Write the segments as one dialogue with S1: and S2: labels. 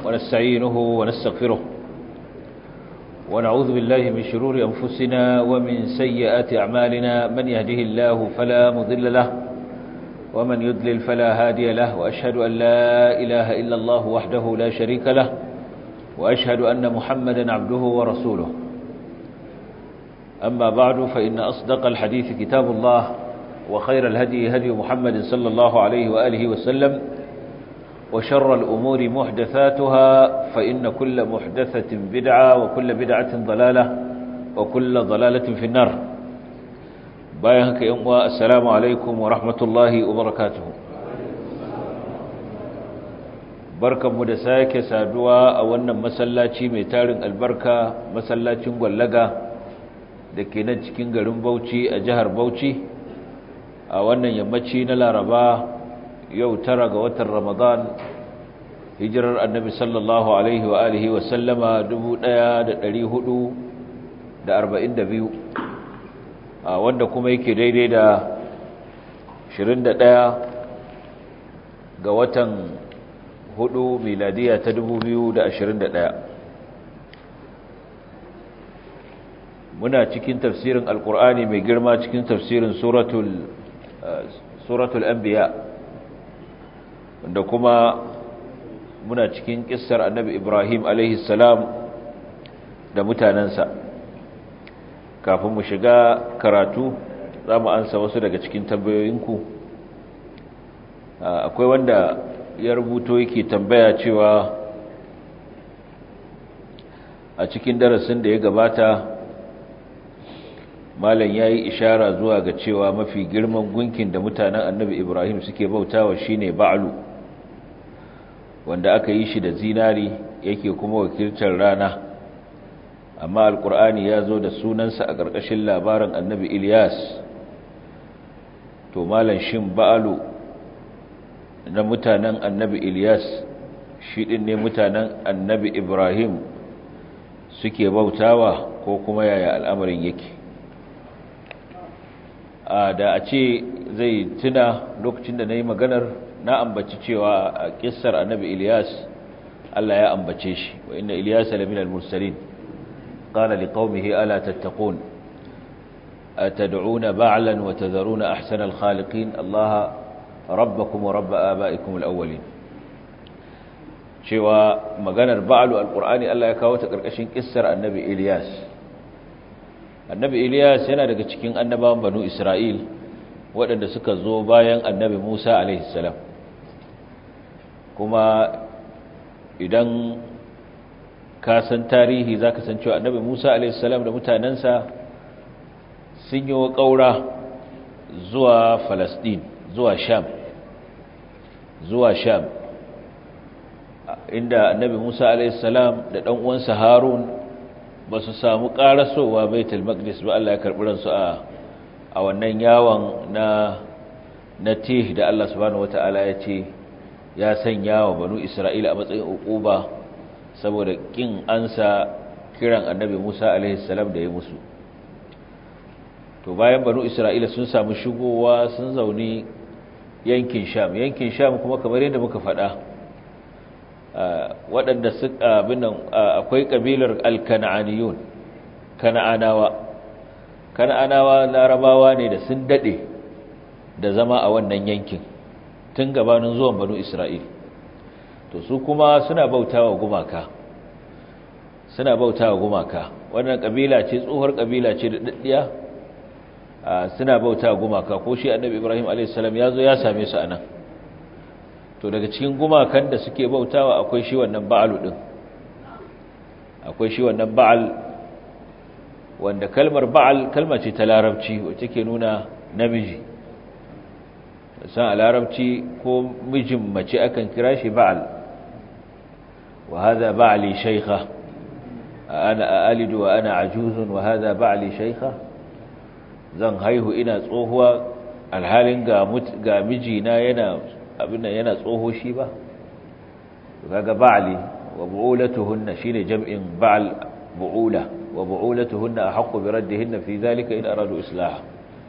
S1: ونستعينه ونستغفره ونعوذ بالله من شرور أنفسنا ومن سيئات أعمالنا من يهده الله فلا مضل له ومن يضلل فلا هادي له وأشهد أن لا إله إلا الله وحده لا شريك له وأشهد أن محمدا عبده ورسوله أما بعد فإن أصدق الحديث كتاب الله وخير الهدي هدي محمد صلى الله عليه وآله وسلم وشر الأمور محدثاتها فإن كل محدثة بدعة وكل بدعة ضلالة وكل ضلالة في النار بايهك يموى السلام عليكم ورحمة الله وبركاته barkan mu da sake saduwa a wannan masallaci mai tarin albarka masallacin gwallaga da ke nan cikin garin Bauchi a jihar Bauchi a wannan yammaci na Laraba yau tara ga watan Ramadan hijirar Annabi sallallahu alaihi wa alihi wa sallama 1442 a wanda kuma yake daidai da 21 ga watan hudu miladiya ta 2021 muna cikin tafsirin alkur'ani mai girma cikin tafsirin suratul suratul anbiya wanda kuma muna cikin kissar annabi ibrahim alaihi salam da mutanansa kafin mu shiga karatu za mu ansa wasu daga cikin tambayoyinku akwai wanda ya rubuto yake tambaya cewa a cikin darasin da ya gabata malam ya yi ishara zuwa ga cewa mafi girman gunkin da mutanen annabi ibrahim suke bautawa shine ba'alu wanda aka yi shi da zinari yake kuma wakiltar rana amma alkur'ani ya zo da sunansa a ƙarƙashin labarin annabi ilyas to malam shin ba'alu na mutanen annabi ilyas shi ɗin ne mutanen annabi ibrahim suke bautawa ko kuma yaya al'amarin yake da a ce zai tuna lokacin da na yi maganar na ambaci cewa a kissar annabi Ilyas Allah ya ambace shi wa inna Ilyas lamin al-mursalin qala liqaumihi ala tattaqun atad'una ba'lan wa tadharuna ahsana al-khaliqin Allah rabbakum wa rabb aba'ikum al-awwalin cewa maganar ba'lu al-qur'ani Allah ya kawo ta karkashin kissar annabi Ilyas annabi Ilyas yana daga cikin annabawan banu Isra'il waɗanda suka zo bayan annabi Musa alaihissalam kuma idan ka san tarihi za ka san cewa annabi Musa alaihissalam da mutanensa sun yi wa ƙaura zuwa Falasɗin zuwa Sham zuwa Sham inda annabi Musa alaihissalam da ɗan uwansa Harun ba su samu ƙarasowa baitul maqdis ba Allah ya karɓi ransu a a wannan yawon na na tih da Allah subhanahu wata'ala ya ce ya sanya wa banu Isra'ila a matsayin uquba saboda kin ansa kiran annabi Musa alaihi salam da ya musu to bayan banu Isra'ila sun samu shigowa sun zauni yankin Sham yankin Sham kuma kamar yadda muka faɗa waɗanda suka binan akwai kabilar al-kan'aniyun kan'anawa kan'anawa larabawa ne da sun dade da zama a wannan yankin tun gabanin zuwan banu isra'il to su kuma suna bautawa gumaka suna bautawa gumaka wannan kabila ce tsohuwar kabila ce da daddiya suna bautawa gumaka ko shi annabi ibrahim alayhis salam yazo ya same su anan to daga cikin gumakan da suke bautawa akwai shi wannan ba'alu din akwai shi wannan ba'al wanda kalmar ba'al kalma ce ta larabci wacce ke nuna namiji san a larabci ko mijin mace akan kira shi ba'al wa hadha ba'li shaykha ana alidu wa ana ajuzun wa hadha ba'li shaykha zan haihu ina tsohuwa alhalin ga ga mijina yana abin nan yana tsoho shi ba kaga ba'li wa bu'ulatuhunna shine jam'in ba'al bu'ula wa bu'ulatuhunna ahqqu bi raddihinna fi dhalika in aradu islaha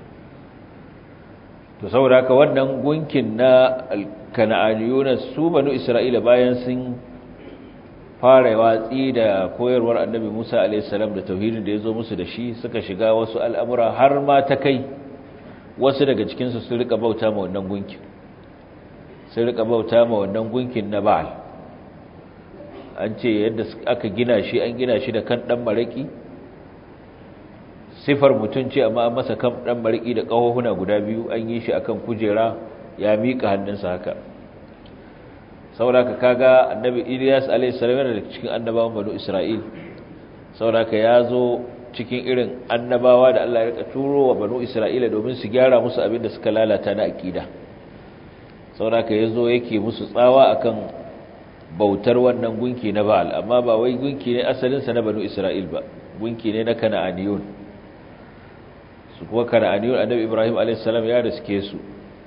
S1: to saboda haka wannan gunkin na kana'aniyuna su banu isra'ila bayan sun fara watsi da koyarwar annabi Musa alaihissalam da tauhidin da ya zo musu da shi suka shiga wasu al'amura har ma ta kai wasu daga cikinsu sun rika bauta ma wannan gunkin sun rika bauta ma wannan gunkin na ba'al an ce yadda aka gina shi an gina shi da kan ɗan maraƙi sifar mutum ce amma an masa kan ɗan maraƙi da ƙahohuna guda biyu an yi shi akan kujera ya miƙa hannunsa haka sauraka kaga annabi Ilyas alayhis salam yana daga cikin annabawan banu Isra'il sauraka ya zo cikin irin annabawa da Allah ya rika turo wa banu Isra'ila domin su gyara musu abin da suka lalata na akida sauraka yazo yake musu tsawa akan bautar wannan gunki na Ba'al amma ba wai gunki ne asalin sa na banu Isra'il ba gunki ne na Kana'aniyun su kuma Kana'aniyun annabi Ibrahim alayhis salam ya riske su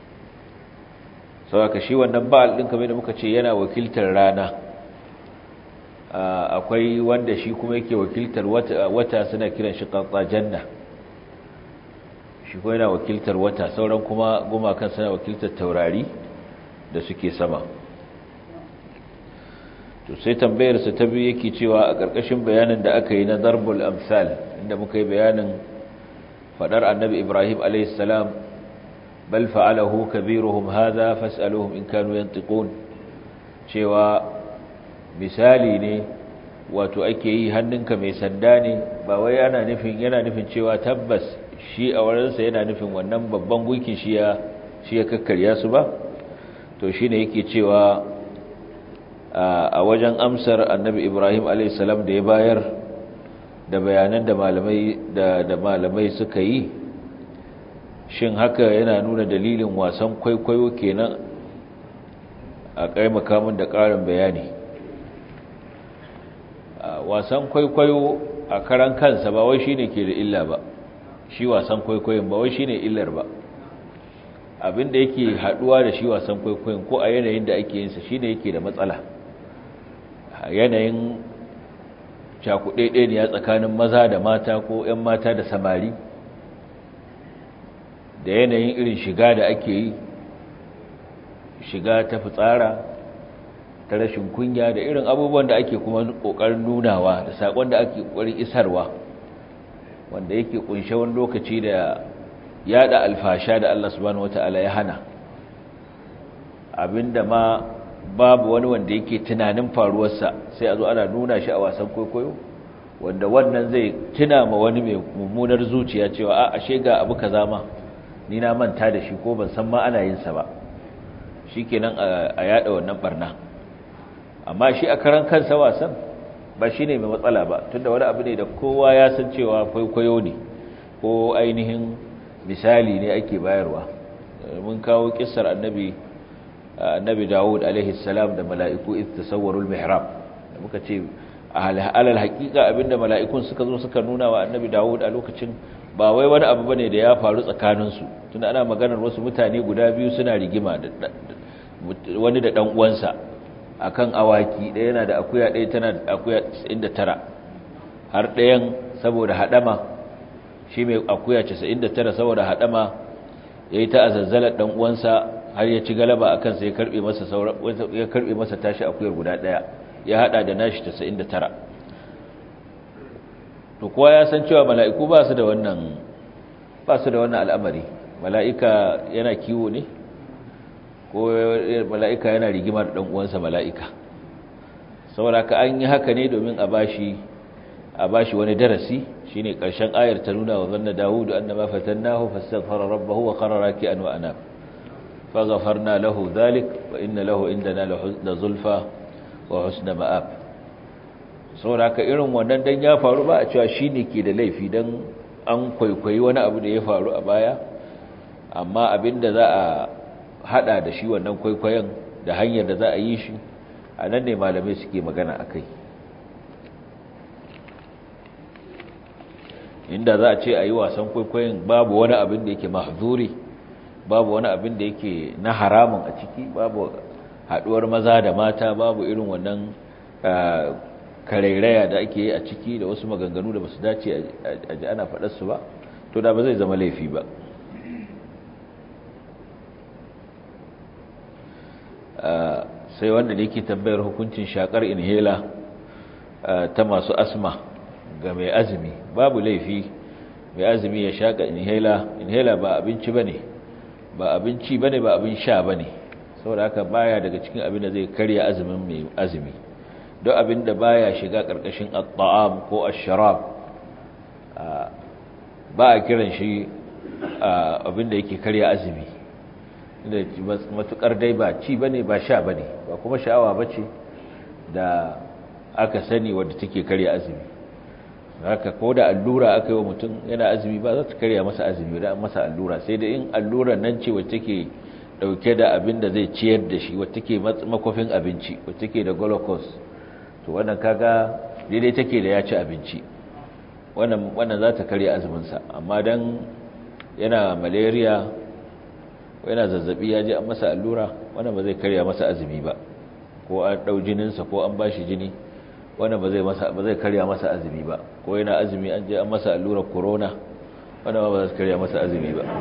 S1: saboda shi wannan ba'al din kamar da muka ce yana wakiltar rana akwai wanda shi kuma yake wakiltar wata suna kiran shi qatsa janna shi kuma yana wakiltar wata sauran kuma gumakan suna wakiltar taurari da suke sama to sai tambayar sa ta biyu yake cewa a ƙarƙashin bayanin da aka yi na darbul amsal inda muka yi bayanin fadar annabi Ibrahim alayhis salam bal fa'alahu kabiruhum hadha fas'aluhum in kanu yantiqun cewa misali ne wato ake yi hannunka mai sanda ne ba wai yana nufin yana nufin cewa tabbas shi a wurinsa yana nufin wannan babban gunkin shi ya shi ya kakkarya su ba to shine yake cewa a wajen amsar annabi Ibrahim alayhis salam da ya bayar da bayanan da malamai da da malamai suka yi shin haka yana nuna dalilin wasan kwaikwayo kenan a kai makamin da ƙarin bayani wasan kwaikwayo a karan kansa ba wai shine ke da illa ba shi wasan kwaikwayon ba wai shine illar ba abinda yake haduwa da shi wasan kwaikwayon ko a yanayin da ake yinsa shine yake da matsala yanayin cakuɗe ne ya tsakanin maza da mata ko 'yan mata da samari da yanayin irin shiga da ake yi shiga ta fitsara ta rashin kunya da irin abubuwan da ake kuma kokarin nunawa da sakon da ake kokarin isarwa wanda yake kunshe wani lokaci da yada alfasha da Allah subhanahu wataala ya hana abinda ma babu wani wanda yake tunanin faruwarsa sai a zo ana nuna shi a wasan kwaikwayo wanda wannan zai tuna ma wani mai mummunar zuciya cewa a ashe ga abu kaza ma ni na manta da shi ko ban san ma ana yin sa ba shikenan a yada wannan barna amma shi a karan kansa wasan ba shine mai matsala ba tunda wani abu ne da kowa ya san cewa kwaikwayo ne ko ainihin misali ne ake bayarwa mun kawo kissar annabi annabi Dawud alaihi salam da mala'iku ittasawwarul mihrab da muka ce alal haqiqa abinda mala'ikun suka zo suka nuna wa annabi Dawud a lokacin ba wai wani abu bane da ya faru tsakaninsu tunda ana maganar wasu mutane guda biyu suna rigima da wani da dan uwansa akan awaki ɗaya yana da akuya ɗaya tana da akuya 99 har ɗayan saboda hadama shi mai akuya 99 saboda hadama yayi ta azazzalar dan uwansa har ya ci galaba akan sai ya karbe masa saura ya karbe masa tashi akuyar guda ɗaya ya hada da nashi 99 to kowa ya san cewa mala'iku ba su da wannan ba su da wannan al'amari mala'ika yana kiwo ne ko mala'ika yana rigima da uwansa mala'ika saboda ka an yi haka ne domin a bashi a bashi wani darasi shine karshen ayar ta nuna wa zanna dawudu annama fatannahu fastaghfara rabbahu wa qarra raki'an wa anab faghfarna lahu dhalik wa inna lahu indana la zulfa wa husna ma'ab saboda ka irin wannan dan ya faru ba a cewa shine ke da laifi dan an kwaikwayi wani abu da ya faru a baya amma abinda za a hada da shi wannan kwaikwayon da hanyar da za a yi shi a nan ne malamai suke magana a kai inda za a ce a yi wasan kwaikwayon babu wani abin da yake mahzuri babu wani abin da yake na haramun a ciki babu haduwar maza da mata babu irin wannan karairaya da ake yi a ciki da wasu maganganu da ba su dace a ji ana faɗarsu ba to da ba zai zama laifi ba sai wanda da yake tambayar hukuncin shakar inhela ta masu asma ga mai azumi babu laifi mai azumi ya shaka inhaler inhaler ba abinci bane ba abinci bane ba abin sha bane saboda haka baya daga cikin abin da zai karya azumin mai azumi don abin da baya shiga karkashin at-ta'am ko ash-sharab ba a kiran shi abin da yake karya azumi da matukar dai ba ci bane ba sha bane ba kuma sha'awa bace da aka sani wadda take karya azumi haka ko da allura aka yi wa mutum yana azumi ba za ta karya masa azumi da masa allura sai da in allura nan ce wacce take dauke da abin da zai ciyar da shi wacce take makofin abinci wacce take da glucose to wannan kaga daidai take da ya ci abinci wannan wannan za ta karya azumin sa amma dan yana malaria yana zazzabi ya je an masa allura wannan ba zai karya masa azumi ba ko an dau jinin sa ko an bashi jini wannan ba zai masa ba zai karya masa azumi ba ko yana azumi an je an masa allurar corona wannan ba zai karya masa azumi ba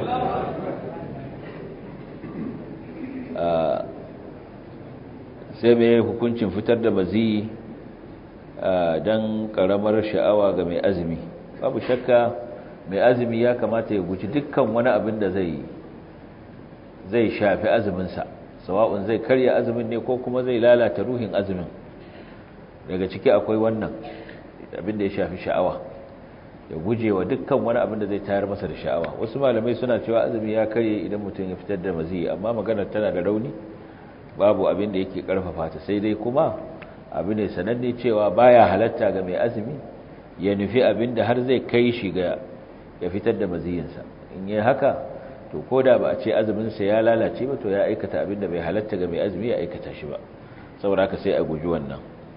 S1: sai mai hukuncin fitar da mazi don karamar sha'awa ga mai azumi babu shakka mai azumi ya kamata ya guji dukkan wani abin da zai zai shafi azuminsa sawa'un zai karya azumin ne ko kuma zai lalata ruhin azumin daga ciki akwai wannan abin da ya shafi sha'awa ya guje wa dukkan wani abin da zai tayar masa da sha'awa wasu malamai suna cewa azumi ya karye idan mutum ya fitar da mazi amma maganar tana da rauni babu abin da yake karfafa ta sai dai kuma abin ne sananne cewa baya halatta ga mai azumi ya nufi abin da har zai kai shi ga ya fitar da maziyinsa in yi haka to ko da ba a ce azuminsa ya lalace ba to ya aikata abin da bai halatta ga mai azumi ya aikata shi ba saboda haka sai a guji wannan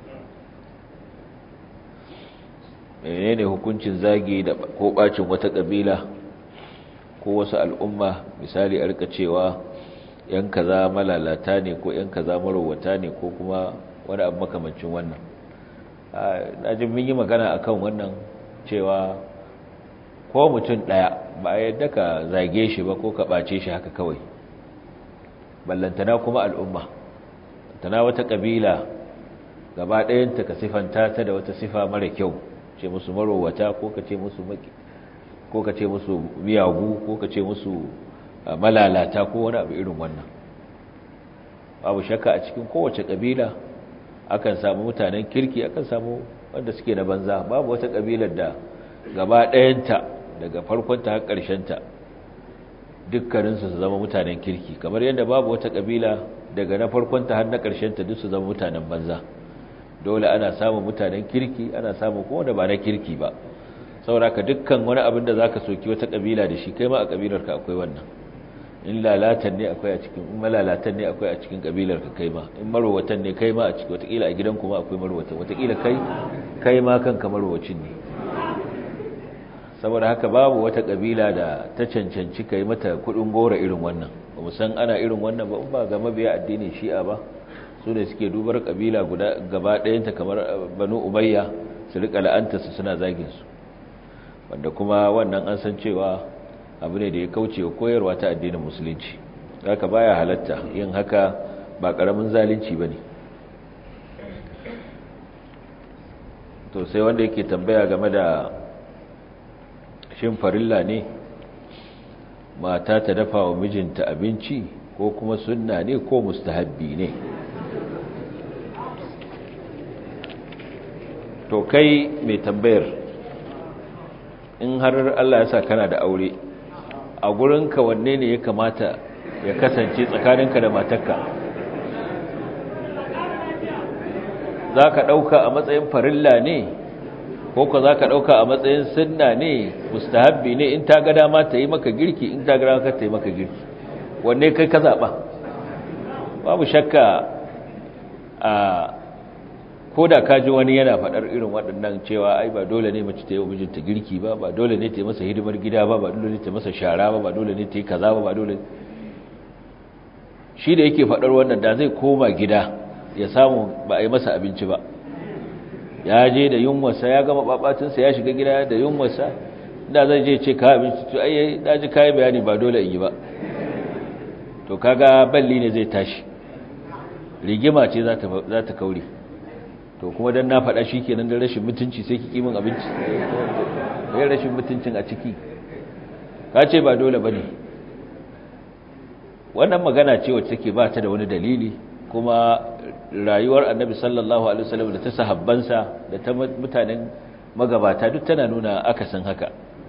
S1: menene hukuncin zagi da ko bacin wata kabila ko wasu al'umma misali a rika cewa yan kaza malalata ne ko yan kaza marowata ne ko kuma wani abu makamancin wannan na jin mun yi magana akan wannan cewa ko mutum ɗaya ba a yadda ka zage shi ba ko ka ɓace shi haka kawai ballantana kuma al'umma tana wata ƙabila gaba ɗayanta ka sifanta ta da wata sifa mara kyau ce musu marowata ko ka ce musu maki ko ka ce musu miyagu ko ka ce musu malalata ko wani abu irin wannan babu shakka a cikin kowace ƙabila akan samu mutanen kirki akan samu wanda suke na banza babu wata ƙabilar da gaba ɗayanta daga farkonta har ƙarshenta dukkaninsu su zama mutanen kirki kamar yadda babu wata ƙabila daga na farkonta har na ƙarshenta duk su zama mutanen banza dole ana samun mutanen kirki ana samun kuma da ba na kirki ba saboda ka dukkan wani abin da za ka soki wata ƙabila da shi kai ma a ƙabilarka akwai wannan in lalatan ne akwai a cikin in malalatan ne akwai a cikin ƙabilarka kai ma in marowatan ne kai ma a cikin watakila a gidan kuma akwai marowatan watakila kai kai ma kanka marowacin ne saboda haka babu wata kabila da ta cancanci kai mata kudin gora irin wannan ba mu san ana irin wannan ba ba ga mabiya addinin shi'a ba su ne suke dubar kabila guda gaba ɗayanta kamar banu umayya su rika la'anta su suna zagin su wanda kuma wannan an san cewa abu ne da ya kauce wa koyarwa ta addinin musulunci haka baya halatta yin haka ba karamin zalunci bane to sai wanda yake tambaya game da shin farilla ne mata ta dafa wa mijinta abinci ko kuma sunna ne ko mustahabbi ne to kai mai tambayar in har Allah ya sa kana da aure a gurinka wanne ne ya kamata ya kasance tsakaninka da matarka za ka ɗauka a matsayin farilla ne ko ka za ka ɗauka a matsayin sunna ne mustahabbi ne in ta ga dama ta yi maka girki in ta ga dama ta yi maka girki wanne kai ka zaɓa babu shakka a ko da ka ji wani yana faɗar irin waɗannan cewa ai ba dole ne mace ta yi wa mijinta girki ba ba dole ne ta yi masa hidimar gida ba ba dole ne ta yi masa shara ba ba dole ne ta yi kaza ba ba dole shi da yake faɗar wannan da zai koma gida ya samu ba a yi masa abinci ba ya je da yunwarsa ya gama babatinsa ya shiga gida da yunwarsa da zai je ce ka abinci to ai da ji kai bayani ba dole in yi ba to kaga balli ne zai tashi rigima ce za ta za ta kaure to to kuma dan na faɗa shi kenan da rashin mutunci sai ki kimin abinci sai rashin mutuncin a ciki ka ce ba dole bane wannan magana ce wacce take ba ta da wani dalili kuma rayuwar annabi sallallahu alaihi wasallam da ta sahabbansa da ta mutanen magabata duk tana nuna akasin haka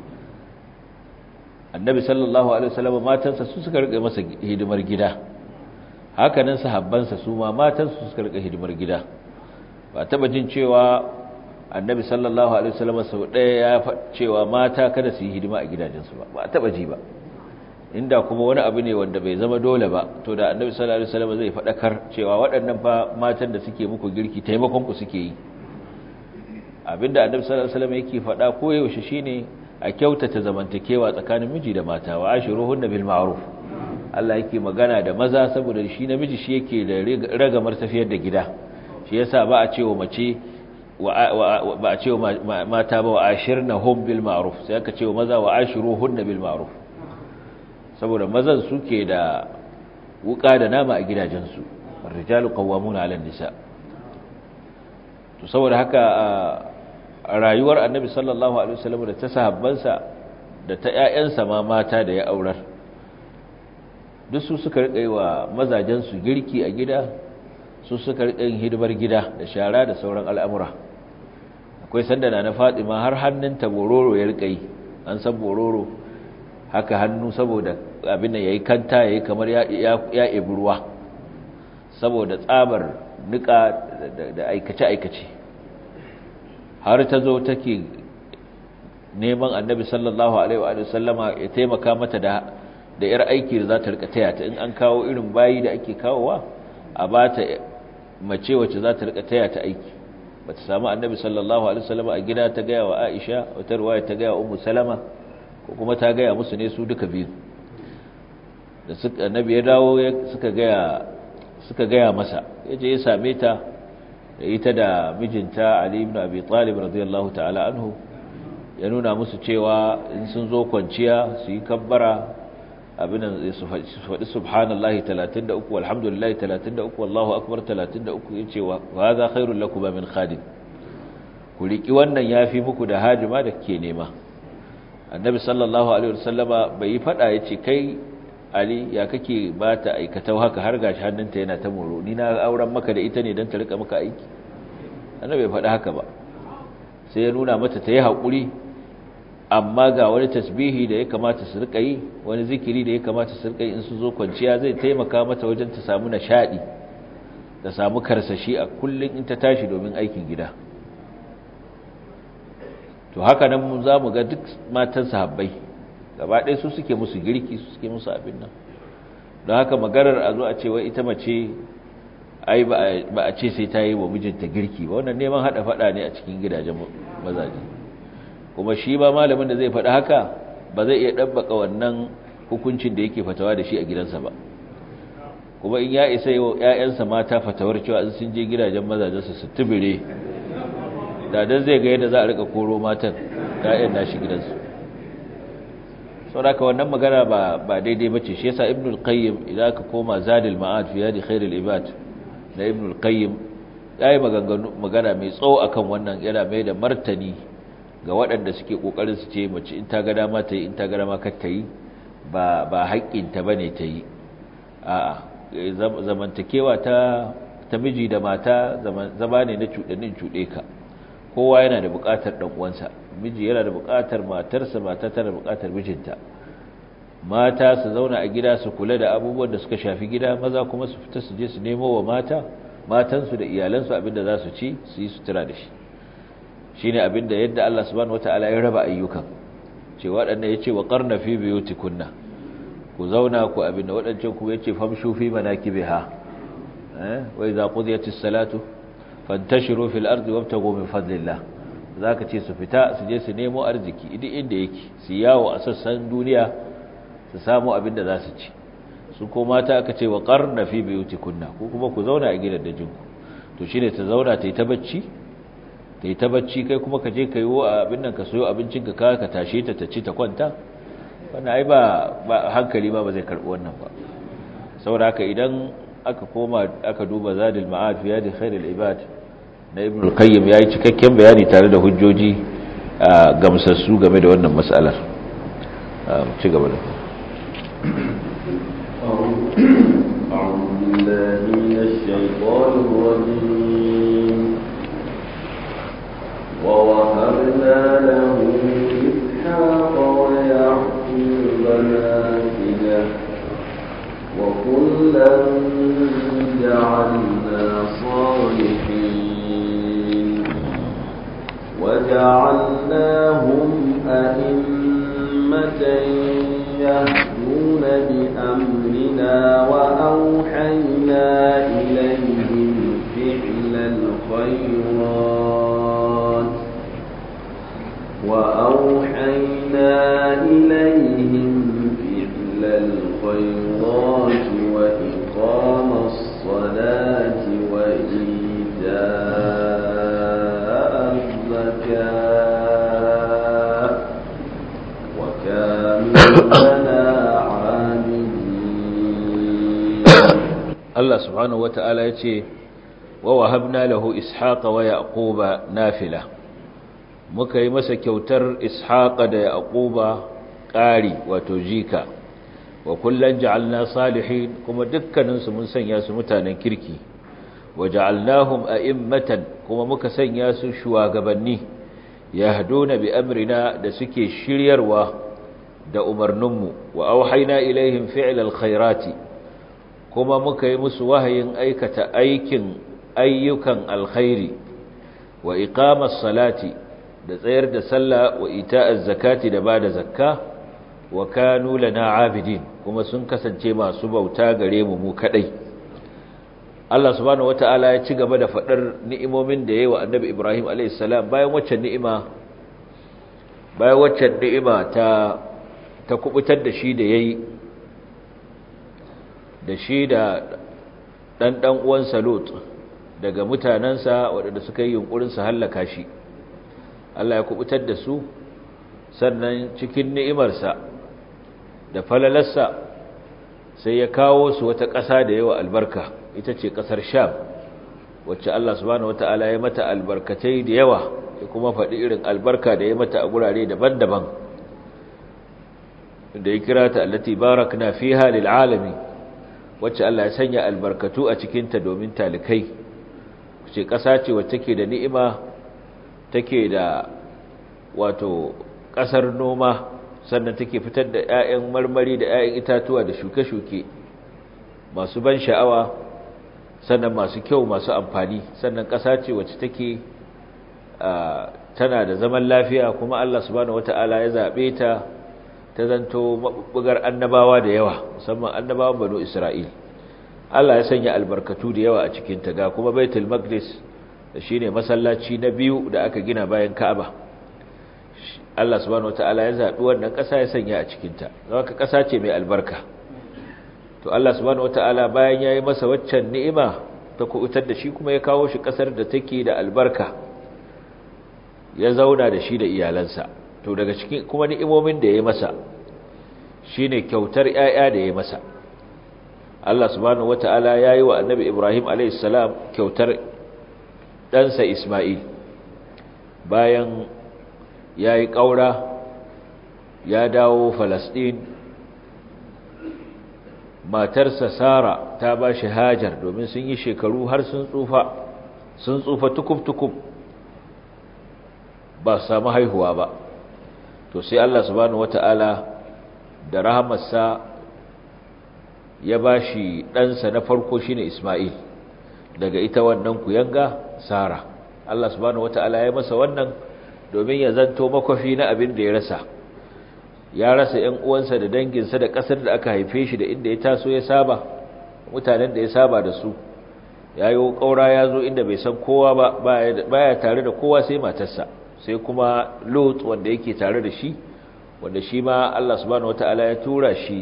S1: annabi sallallahu alaihi wasallam matansa su suka rike masa hidimar gida hakanan sahabbansa su ma matansu suka rike hidimar gida ba taba jin cewa annabi sallallahu alaihi wasallam sau ɗaya ya faɗa cewa mata kada su yi hidima a gidajensu ba ba taba ji ba inda kuma wani abu ne wanda bai zama dole ba to da annabi sallallahu alaihi wasallam zai faɗakar cewa waɗannan fa matan da suke muku girki taimakon ku suke yi abinda annabi sallallahu alaihi wasallam yake faɗa ko yaushe shine a kyautata zamantakewa tsakanin miji da mata wa ashiruhunna bil ma'ruf Allah yake magana da maza saboda shi namiji shi yake da ragamar tafiyar da gida shi yasa ba a cewa mace ba a cewa mata ba wa ashirnahum bil ma'ruf sai aka cewa maza wa ashiruhunna bil ma'ruf saboda mazan suke da wuka da nama a gidajensu rijalu qawwamuna 'ala nisa to saboda haka a rayuwar annabi sallallahu alaihi wasallam da ta sahabbansa da ta ƴaƴansa ma mata da ya aurar duk su suka rika yi wa mazajen su girki a gida su suka rika yin hidimar gida da shara da sauran al'amura akwai sanda na Fatima har hannunta bororo ya rika yi an san bororo haka hannu saboda abin da yayi kanta yayi kamar ya ya ebi ruwa saboda tsabar nika da aikace aikace har ta zo take neman annabi sallallahu alaihi wa sallama ya taimaka mata da da yar aiki da za ta rika taya ta in an kawo irin bayi da ake kawowa a ba ta mace wacce za ta rika taya ta aiki ba ta samu annabi sallallahu alaihi wa sallama a gida ta gaya wa aisha wata ruwaya ta gaya wa ummu salama ko kuma ta gaya musu ne su duka biyu da suka annabi ya dawo suka gaya suka gaya masa yaje ya same ta da ita da mijinta Ali ibn Abi Talib radiyallahu ta'ala anhu ya nuna musu cewa in sun zo kwanciya su yi kabbara abin da su faɗi subhanallahi 33 walhamdulillahi 33 wallahu akbar 33 yace wa hadha khairul lakum min khadim ku riki wannan yafi muku da hajima da ke nema annabi sallallahu alaihi wasallama bai yi fada yace kai ali ya kake ba ta aikatau haka har gashi hannunta yana ta moro ni na auren maka da ita ne don ta rika maka aiki annabi bai faɗi haka ba sai ya nuna mata ta yi haƙuri amma ga wani tasbihi da ya kamata su rika yi wani zikiri da ya kamata su rika yi in su zo kwanciya zai taimaka mata wajen ta samu nishaɗi ta samu karsashi a kullum in ta tashi domin aikin gida to haka nan mu za mu ga duk matan sahabbai gaba ɗaya su suke musu girki su suke musu abin nan don haka maganar a zo a ce wai ita mace ai ba a ce sai ta yi wa mijinta girki ba wannan neman haɗa faɗa ne a cikin gidajen mazaje kuma shi ba malamin da zai faɗa haka ba zai iya ɗabbaka wannan hukuncin da yake fatawa da shi a gidansa ba kuma in ya isa yi wa ‘ya'yansa mata fatawar cewa in sun je gidajen mazajensu su tubire da don zai ga yadda za a rika koro matan ‘ya'yan nashi gidansu saboda wannan magana ba ba daidai bace shi yasa ibnu al-qayyim idan ka koma zadil ma'ad fi hadi khairul ibad da ibnu al-qayyim yayi maganganu magana mai tsawo akan wannan yana mai da martani ga waɗanda suke kokarin su ce mace in ta ga dama ta yi in ta ga dama kar ta yi ba ba haƙƙin ta bane ta yi a'a zamantakewa ta ta miji da mata zama ne na cuɗanin cuɗe ka kowa yana da buƙatar ɗan uwansa miji yana da buƙatar matarsa mata tana da buƙatar mijinta mata su zauna a gida su kula da abubuwan da suka shafi gida maza kuma su fita su je su nemo wa mata matansu da iyalansu abinda za su ci su yi sutura da shi shine abinda yadda Allah subhanahu wataala ya raba ayyukan ce waɗanda yace wa qarna fi biyutikunna ku zauna ku abinda waɗancan ku yace famshu fi manakibiha eh wa idza qudiyatis salatu fantashiru fil ardi wabtagu min fadlillah zaka ce su fita su je su nemo arziki idan inda yake su yawo a sassan duniya su samu abin da za su ci su ko mata aka ce wa qarna fi biyutikunna ko kuma ku zauna a gidan dajinku to shine ta zauna ta yi ta bacci ta yi ta bacci kai kuma ka je ka yi wa abin nan ka soyo abincin ka ka ka tashe ta ta ci ta kwanta wannan ai ba hankali ba ba zai karbi wannan ba saboda haka idan aka koma aka duba zadil ma'ad fi yadi khairul ibad na ibn al-qayyim yayi cikakken bayani tare da hujjoji gamsassu game da wannan mas'alar ci gaba da
S2: أعوذ بالله من الشيطان الرجيم ووهبنا له إسحاق ويعقوب نافلة وكلا جعلنا صالحين وجعلناهم أئمة يهدون بأمرنا وأوحينا إليهم فعل الخيرات وأوحينا إليهم فعل الخيرات وإقام الصلاة وإيتاء الزكاة وكانوا لنا عابدين
S1: Allah subhanahu wata'ala ya ce wa wahabna lahu ishaqa wa yaquba nafila muka yi masa kyautar ishaqa da yaquba ƙari wato jika wa kullan ja'alna salihin kuma dukkaninsu mun sanya su mutanen kirki wa ja'alnahum a'immatan kuma muka sanya su shugabanni yahduna bi amrina da suke shiryarwa da umarninmu wa auhayna ilaihim fi'lal khairati kuma muka yi musu wahayin aikata aikin ayyukan alkhairi wa iqamas salati da tsayar da sallah wa ita'az zakati da bada zakka wa kanu lana abidin kuma sun kasance masu bauta gare mu mu kadai Allah subhanahu wataala ya ci gaba da fadar ni'imomin da yayi wa Annabi Ibrahim alayhis salam bayan waccan ni'ima bayan waccan ni'ima ta ta kubutar da shi da yayi da shi da ɗan ɗan uwansa Lot daga mutanensa waɗanda suka yi yunƙurin su hallaka shi Allah ya kubutar da su sannan cikin ni'imarsa da falalarsa sai ya kawo su wata ƙasa da yawa albarka ita ce ƙasar Sham wacce Allah subhanahu wata'ala ya mata albarkatai da yawa ya kuma faɗi irin albarka da ya mata a gurare daban-daban da ya kira ta allati barakna fiha lil alamin wacce Allah ya sanya albarkatu a cikinta domin talikai ce ƙasa ce wacce take da ni'ima take da wato ƙasar noma sannan take fitar da 'ya'yan marmari da 'ya'yan itatuwa da shuke-shuke masu ban sha'awa sannan masu kyau masu amfani sannan ƙasa ce wacce take tana da zaman lafiya kuma Allah subhanahu wata'ala ya zaɓe ta ta zanto mabugar annabawa da yawa musamman annabawan banu Isra'il Allah ya sanya albarkatu da yawa a cikin ta ga kuma Baitul Maqdis da shine masallaci na biyu da aka gina bayan Ka'aba Allah subhanahu wataala ya zabi wannan ƙasa ya sanya a cikin ta haka ƙasa ce mai albarka to Allah subhanahu wataala bayan yayi masa waccan ni'ima ta kuutar da shi kuma ya kawo shi ƙasar da take da albarka ya zauna da shi da iyalansa to daga cikin kuma ni'imomin da ya masa shine kyautar 'ya'ya da ya masa Allah subhanahu wata'ala yayi wa Annabi Ibrahim alayhis salam kyautar ɗansa Isma'il bayan yayi ƙaura ya dawo Falasɗin matarsa Sara ta bashi Hajar domin sun yi shekaru har sun tsufa sun tsufa tukub-tukub ba su samu haihuwa ba to sai Allah subhanahu wata'ala da rahamarsa ya bashi ɗansa na farko shine Isma'il daga ita wannan kuyanga Sara Allah subhanahu wata'ala ya masa wannan domin ya zanto makwafi na abin da ya rasa ya rasa ƴan uwansa da danginsa da ƙasar da aka haife shi da inda ya taso ya saba mutanen da ya saba da su yayo ƙaura ya zo inda bai san kowa ba baya tare da kowa sai matarsa sai kuma Lot wanda yake tare da shi wanda shi ma Allah subhanahu wataala ya tura shi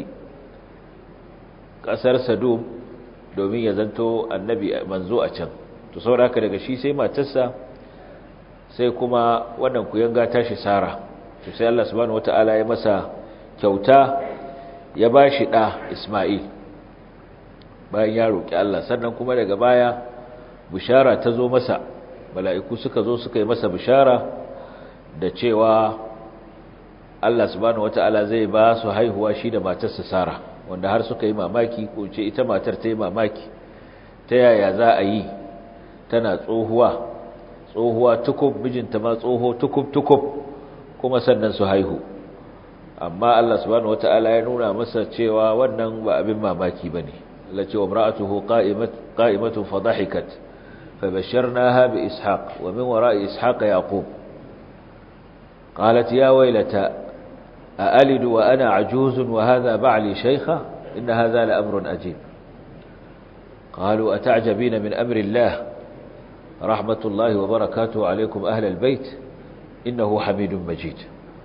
S1: kasar Sadum domin ya zanto annabi manzo a can to saboda daga shi sai matarsa sai kuma wannan kuyanga tashi Sara to sai Allah subhanahu wataala ya masa kyauta ya bashi da Isma'il bayan ya roki Allah sannan kuma daga baya bushara ta zo masa mala'iku suka zo suka yi masa bishara da cewa Allah subhanahu wata'ala zai ba su haihuwa shi da matarsa Sara wanda har suka yi mamaki ko ce ita matar ta yi mamaki ta yaya za a yi tana tsohuwa tsohuwa tukub mijinta ma tsoho tukub tukub kuma sannan su haihu amma Allah subhanahu wata'ala ya nuna masa cewa wannan ba abin mamaki bane Allah ce wa imra'atuhu qa'imat qa'imatun fadhahikat fabashsharnaha bi ishaq wa min wara'i ishaq yaqub qalat ya waylata أألد وأنا عجوز وهذا بعلي شيخة إن هذا لأمر أجيب قالوا أتعجبين من أمر الله رحمة الله وبركاته عليكم أهل البيت إنه حميد مجيد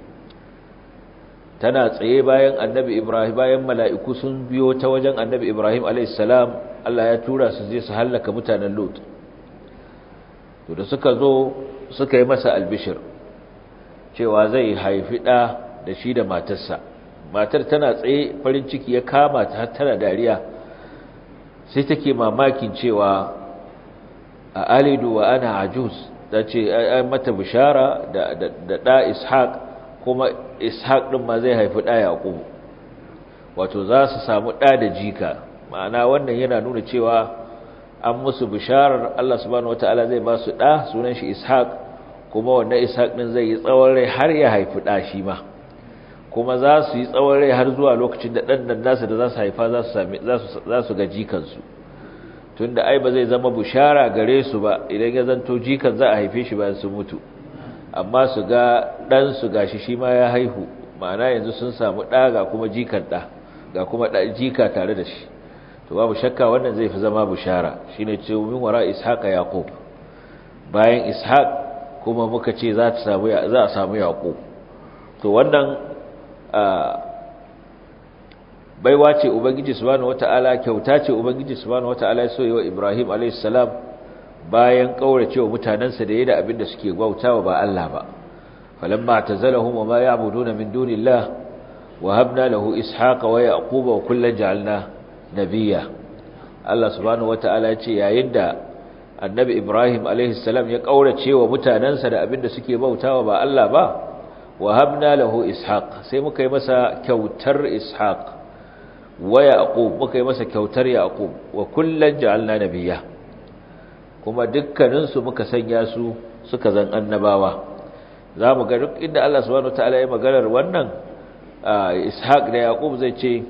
S1: tana tsaye bayan annabi Ibrahim bayan mala'iku sun biyo ta wajen annabi Ibrahim a.s. Allah ya tura su je su hallaka mutanen Lut to da suka zo suka yi masa albishir cewa zai haifi ɗa da shi da matarsa matar tana tsaye farin ciki ya kama ta tana dariya sai take mamakin cewa a alidu wa ana ajuz da ce ai mata bishara da da da ishaq kuma ishaq din ma zai haifi da yaqub wato za su samu da da jika ma'ana wannan yana nuna cewa an musu bisharar Allah subhanahu wataala zai ba su da sunan shi ishaq kuma wannan ishaq din zai yi tsawon rai har ya haifi da shi ma kuma za su yi tsawon rai har zuwa lokacin da ɗan nan nasu da za su haifa za su ga jikansu tun da ai ba zai zama bushara gare su ba idan ya zanto jikan za a haife shi bayan sun mutu amma su ga ɗansu ga shi shi ma ya haihu ma'ana yanzu sun samu ɗa ga kuma jikan ɗa ga kuma jika tare da shi to babu shakka wannan zai fi zama bushara shi ne ce min wara ishaqa yaqub bayan ishaq kuma muka ce za a samu yaqub to wannan baiwa ce ubangiji subhanahu wataala kyauta ce ubangiji subhanahu wataala ya soyi wa Ibrahim alayhis salam bayan kauracewa mutanansa da yayin abin da suke gwautawa ba Allah ba falamma tazalahum wa ma ya'buduna min dunillah wa habna lahu ishaqa wa yaquba wa kullan ja'alna nabiyya Allah subhanahu wataala ya ce yayin da annabi Ibrahim alayhis salam ya kauracewa mutanansa da abin da suke bautawa ba Allah ba wahabna lahu ishaq sai muka yi masa kyautar ishaq wa yaqub muka yi masa kyautar yaqub wa kullan ja'alna nabiyya kuma dukkanin su muka sanya su suka zan annabawa zamu ga duk inda Allah subhanahu wataala ya maganar wannan ishaq da yaqub zai ce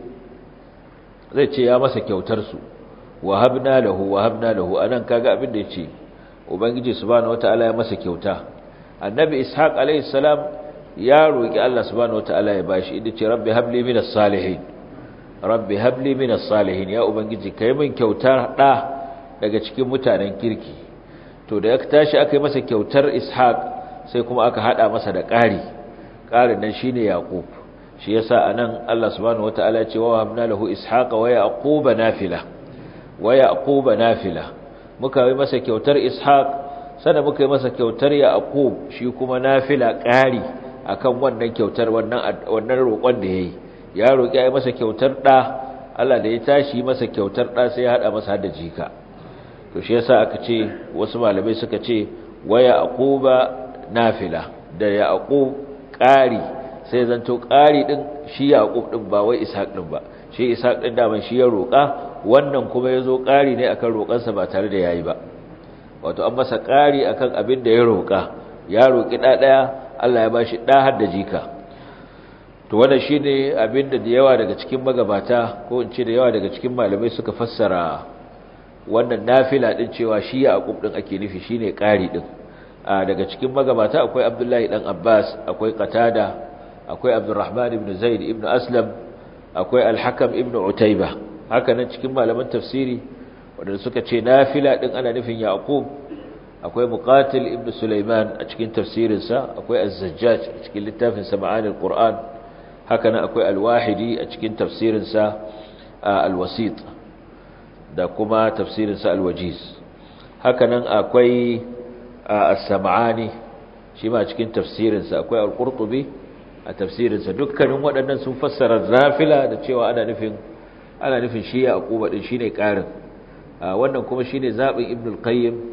S1: zai ce ya masa kyautar su wahabna lahu wahabna lahu anan kaga abin da yace ubangiji subhanahu wataala ya masa kyauta annabi ishaq alayhi salam ya roƙi Allah subhanahu wataala ya bashi inda ce rabbi habli minas salihin rabbi habli minas salihin ya ubangiji kai min kyautar da daga cikin mutanen kirki to da ya tashi aka yi masa kyautar ishaq sai kuma aka hada masa da ƙari ƙarin nan shine yaqub shi yasa anan Allah subhanahu wataala ya ce wa habna lahu ishaqa wa yaquba nafila wa yaquba nafila muka yi masa kyautar ishaq sannan muka yi masa kyautar yaqub shi kuma nafila ƙari akan wannan kyautar wannan wannan roƙon da yayi ya roƙi ai masa kyautar da Allah da ya tashi masa kyautar da sai ya hada masa da jika to shi yasa aka ce wasu malamai suka ce waya aquba nafila da yaqub ƙari sai zanto ƙari din shi yaqub din ba wai ishaq din ba shi ishaq din da ban shi ya roƙa wannan kuma yazo ƙari ne akan roƙansa ba tare da yayi ba wato an masa ƙari akan abin da ya roƙa ya roƙi da daya Allah ya bashi da har da jika to wannan shine abinda da yawa daga cikin magabata ko in ce da yawa daga cikin malamai suka fassara wannan nafila din cewa shi Yaqub din ake nufi shine ƙari din a daga cikin magabata akwai Abdullahi dan Abbas akwai Qatada akwai Abdurrahman ibn Zaid ibn Aslam akwai Al-Hakam ibn Utayba haka nan cikin malaman tafsiri wanda suka ce nafila din ana nufin Yaqub akwai muqatil ibn sulaiman a cikin tafsirinsa akwai az-zajjaj a cikin littafin sama'anil qur'an haka nan akwai al-wahidi a cikin tafsirinsa al-wasit da kuma tafsirinsa al-wajiz haka nan akwai as-sam'ani shi ma cikin tafsirinsa akwai al-qurtubi a tafsirinsa dukkanin waɗannan sun fassara nafila da cewa ana nufin ana nufin shi ya aquba din shine ƙarin wannan kuma shine zabin ibn al-qayyim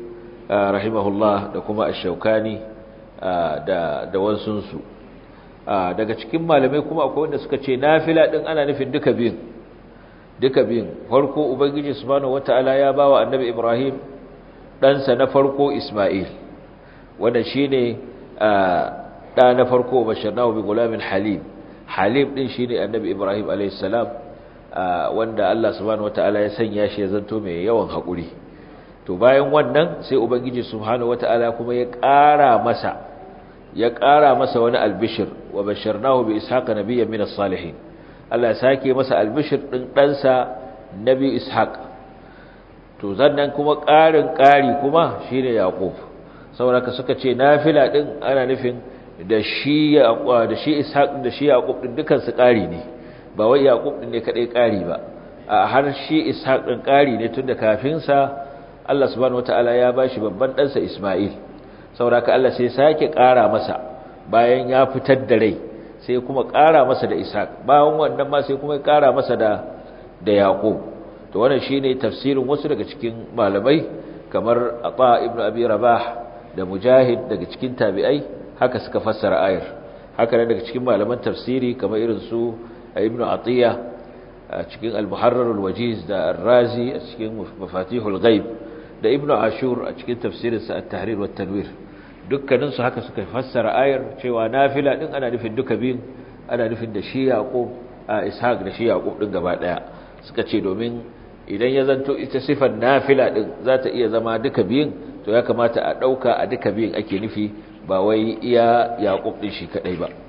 S1: rahimahullah da kuma ash-shawkani da da wansunsu daga cikin malamai kuma akwai wanda suka ce nafila din ana nufin duka biyun duka biyun farko ubangiji subhanahu wataala ya bawa annabi ibrahim ɗansa na farko isma'il wanda shine ɗa na farko basharnahu bi gulamin halim halim din shine annabi ibrahim alayhi salam wanda Allah subhanahu wataala ya sanya shi ya zanto mai yawan hakuri to bayan wannan sai ubangiji subhanahu wataala kuma ya ƙara masa ya ƙara masa wani albishir wa basharnahu bi ishaqa nabiyyan min as-salihin Allah ya sake masa albishir din ɗansa nabi ishaq to zannan kuma ƙarin ƙari kuma shine yaqub saboda ka suka ce nafila din ana nufin da shi da shi ishaq da shi yaqub din dukan su ƙari ne ba wai yaqub din ne kadai ƙari ba a har shi ishaq din ƙari ne tunda kafin sa Allah subhanahu wataala ya bashi babban ɗansa isma'il saboda ka Allah sai sake ƙara masa bayan ya fitar da rai sai kuma ƙara masa da ishaq bayan wannan ma sai kuma ya ƙara masa da da yaqub to wannan shine tafsirin wasu daga cikin malamai kamar Ata ibn Abi Rabah da Mujahid daga cikin tabi'ai haka suka fassara ayar haka ne daga cikin malaman tafsiri kamar irin su Ibn Atiyya a cikin Al-Muharrar al-Wajiz da Ar-Razi a cikin Mafatihul Ghaib da Ibn Ashur a cikin tafsirinsa At-Tahrir wa Tanwir dukkanin su haka suka fassara ayar cewa nafila din ana nufin duka biyun ana nufin da shi Yaqub Ishaq da shi Yaqub din gaba daya suka ce domin idan ya zanto ita sifar nafila din za ta iya zama duka biyun to ya kamata a ɗauka a duka biyun ake nufi ba wai iya yaƙub ɗin shi kaɗai ba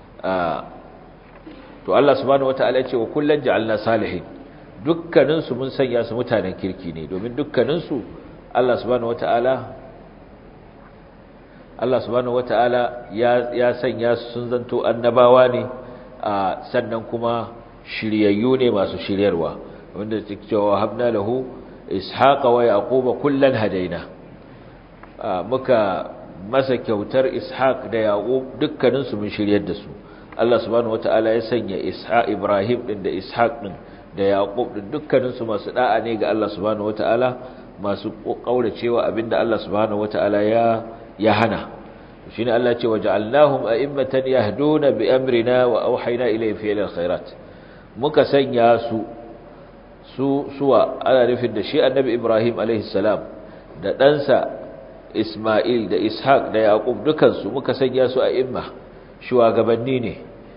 S1: to Allah subhanahu wata'ala ce wa kullum ja'alna salihin dukkaninsu mun sanya su mutanen kirki ne domin dukkaninsu Allah subhanahu wata'ala Allah subhanahu wata'ala ya ya sanya su sun zanto annabawa ne sannan kuma shiryayyu ne masu shiryarwa wanda take cewa habna lahu ishaqa wa yaquba kullan hadaina muka masa kyautar ishaq da yaqub dukkanin su mun shiryar da su Allah subhanahu wataala ya sanya ishaq ibrahim din da ishaq din da yaqub din dukkanin su masu da'a ne ga Allah subhanahu wataala masu kauracewa abinda Allah subhanahu wataala ya ya hana shine Allah ce waja'alnahum a'immatan yahduna bi amrina wa auhayna ilayhim fi'l khairat muka sanya su su suwa ana nufin da shi annabi Ibrahim salam da ɗansa Ismail da Ishaq da Yaqub dukansu muka sanya su a imma shugabanni ne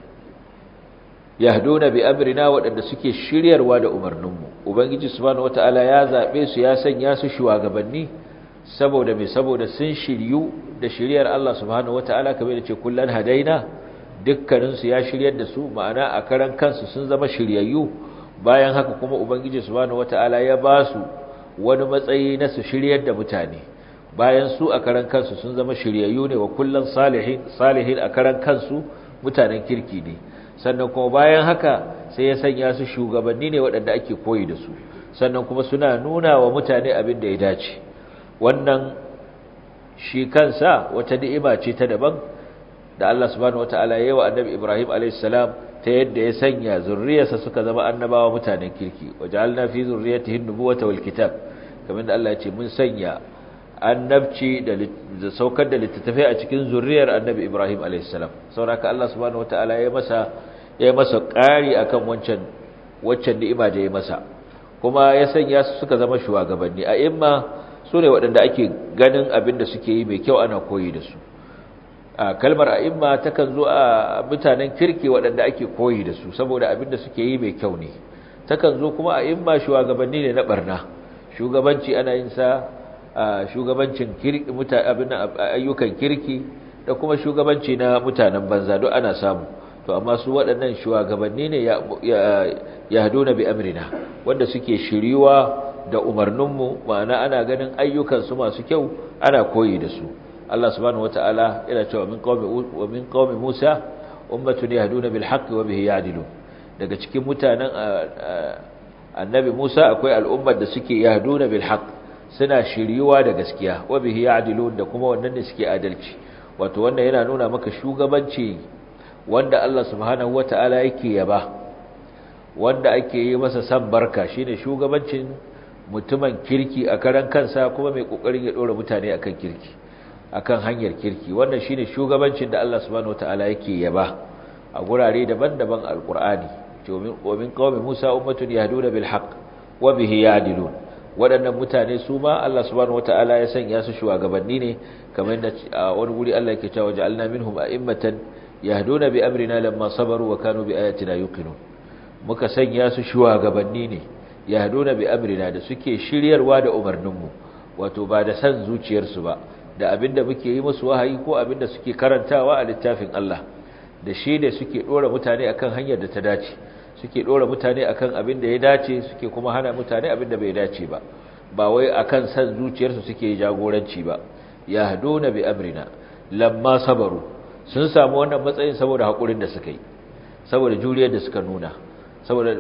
S1: yahduna bi amrina waɗanda suke shiryarwa da umarninmu ubangiji subhanahu wataala ya zabe su ya sanya su shugabanni saboda me saboda sun shiryu da shiryar Allah subhanahu wataala kamar da ce kullan hadaina dukkaninsu ya shiryar da su ma'ana a karan kansu sun zama shiryayyu bayan haka kuma ubangiji subhanahu wataala ya ba su wani matsayi na su shiryar da mutane bayan su a karan kansu sun zama shiryayyu ne wa kullun salihin salihin a karan kansu mutanen kirki ne sannan kuma bayan haka sai ya sanya su shugabanni ne waɗanda ake koyi da su sannan kuma suna nuna wa mutane abin da ya dace wannan shi kansa wata ni'ima ce ta daban da Allah subhanahu wataala ya yi wa annabi Ibrahim alayhis salam ta yadda ya sanya zurriyarsa suka zama annabawa mutanen kirki waja'alna fi zurriyyatihi an-nubuwata wal kitab kamar da Allah ya ce mun sanya annabci da saukar da littattafai a cikin zurriyar annabi Ibrahim alayhis salam saboda Allah subhanahu wataala ya masa ya masa ƙari akan wancan waccan ni'ima da ya masa kuma ya sanya su suka zama shugabanni a imma su ne waɗanda ake ganin abin da suke yi mai kyau ana koyi da su a kalmar a'imma takan zo a mutanen kirki waɗanda ake koyi da su saboda abin da suke yi mai kyau ne takan zo kuma a'imma shugabanni ne na barna shugabanci ana yin sa shugabancin kirki abin ayyukan kirki da kuma shugabanci na mutanen banza duk ana samu to amma su waɗannan shugabanni ne ya haduna bi amrina wanda suke shiriwa da umarninmu ma'ana ana ganin ayyukansu masu kyau ana koyi da su Allah subhanahu wataala yana cewa min qaumi wa min qaumi Musa ummatun yahduna bil haqqi wa bihi ya'dilun daga cikin mutanen annabi Musa akwai al'ummar da suke yahduna bil haqq suna shiriwa da gaskiya wa bihi ya'dilun da kuma wannan ne suke adalci wato wannan yana nuna maka shugabanci wanda Allah subhanahu wataala yake yaba wanda ake yi masa san barka shine shugabancin mutumin kirki a karan kansa kuma mai kokarin ya dora mutane akan kirki akan hanyar kirki wannan shine shugabancin da Allah subhanahu wataala yake yaba a gurare daban-daban alqur'ani domin min qaumi Musa ummatun yahduna bil haqq wa bihi ya'dilun waɗannan mutane su ma Allah subhanahu wataala ya sanya su shugabanni ne kamar da a wani guri Allah yake cewa ja'alna minhum a'immatan yahduna bi amrina lamma sabaru wa kanu bi ayatina yuqinun muka sanya su shugabanni ne yahduna bi amrina da suke shiryarwa da umarninmu wato ba da san zuciyarsu ba da abinda muke yi musu wahayi ko abinda suke karantawa a littafin Allah da shi ne suke dora mutane akan hanyar da ta dace suke dora mutane akan abin da ya dace suke kuma hana mutane abin da bai dace ba ba wai akan san zuciyarsu suke jagoranci ba yahduna bi amrina lamma sabaru sun samu wannan matsayin saboda hakurin da suka yi saboda juriyar da suka nuna saboda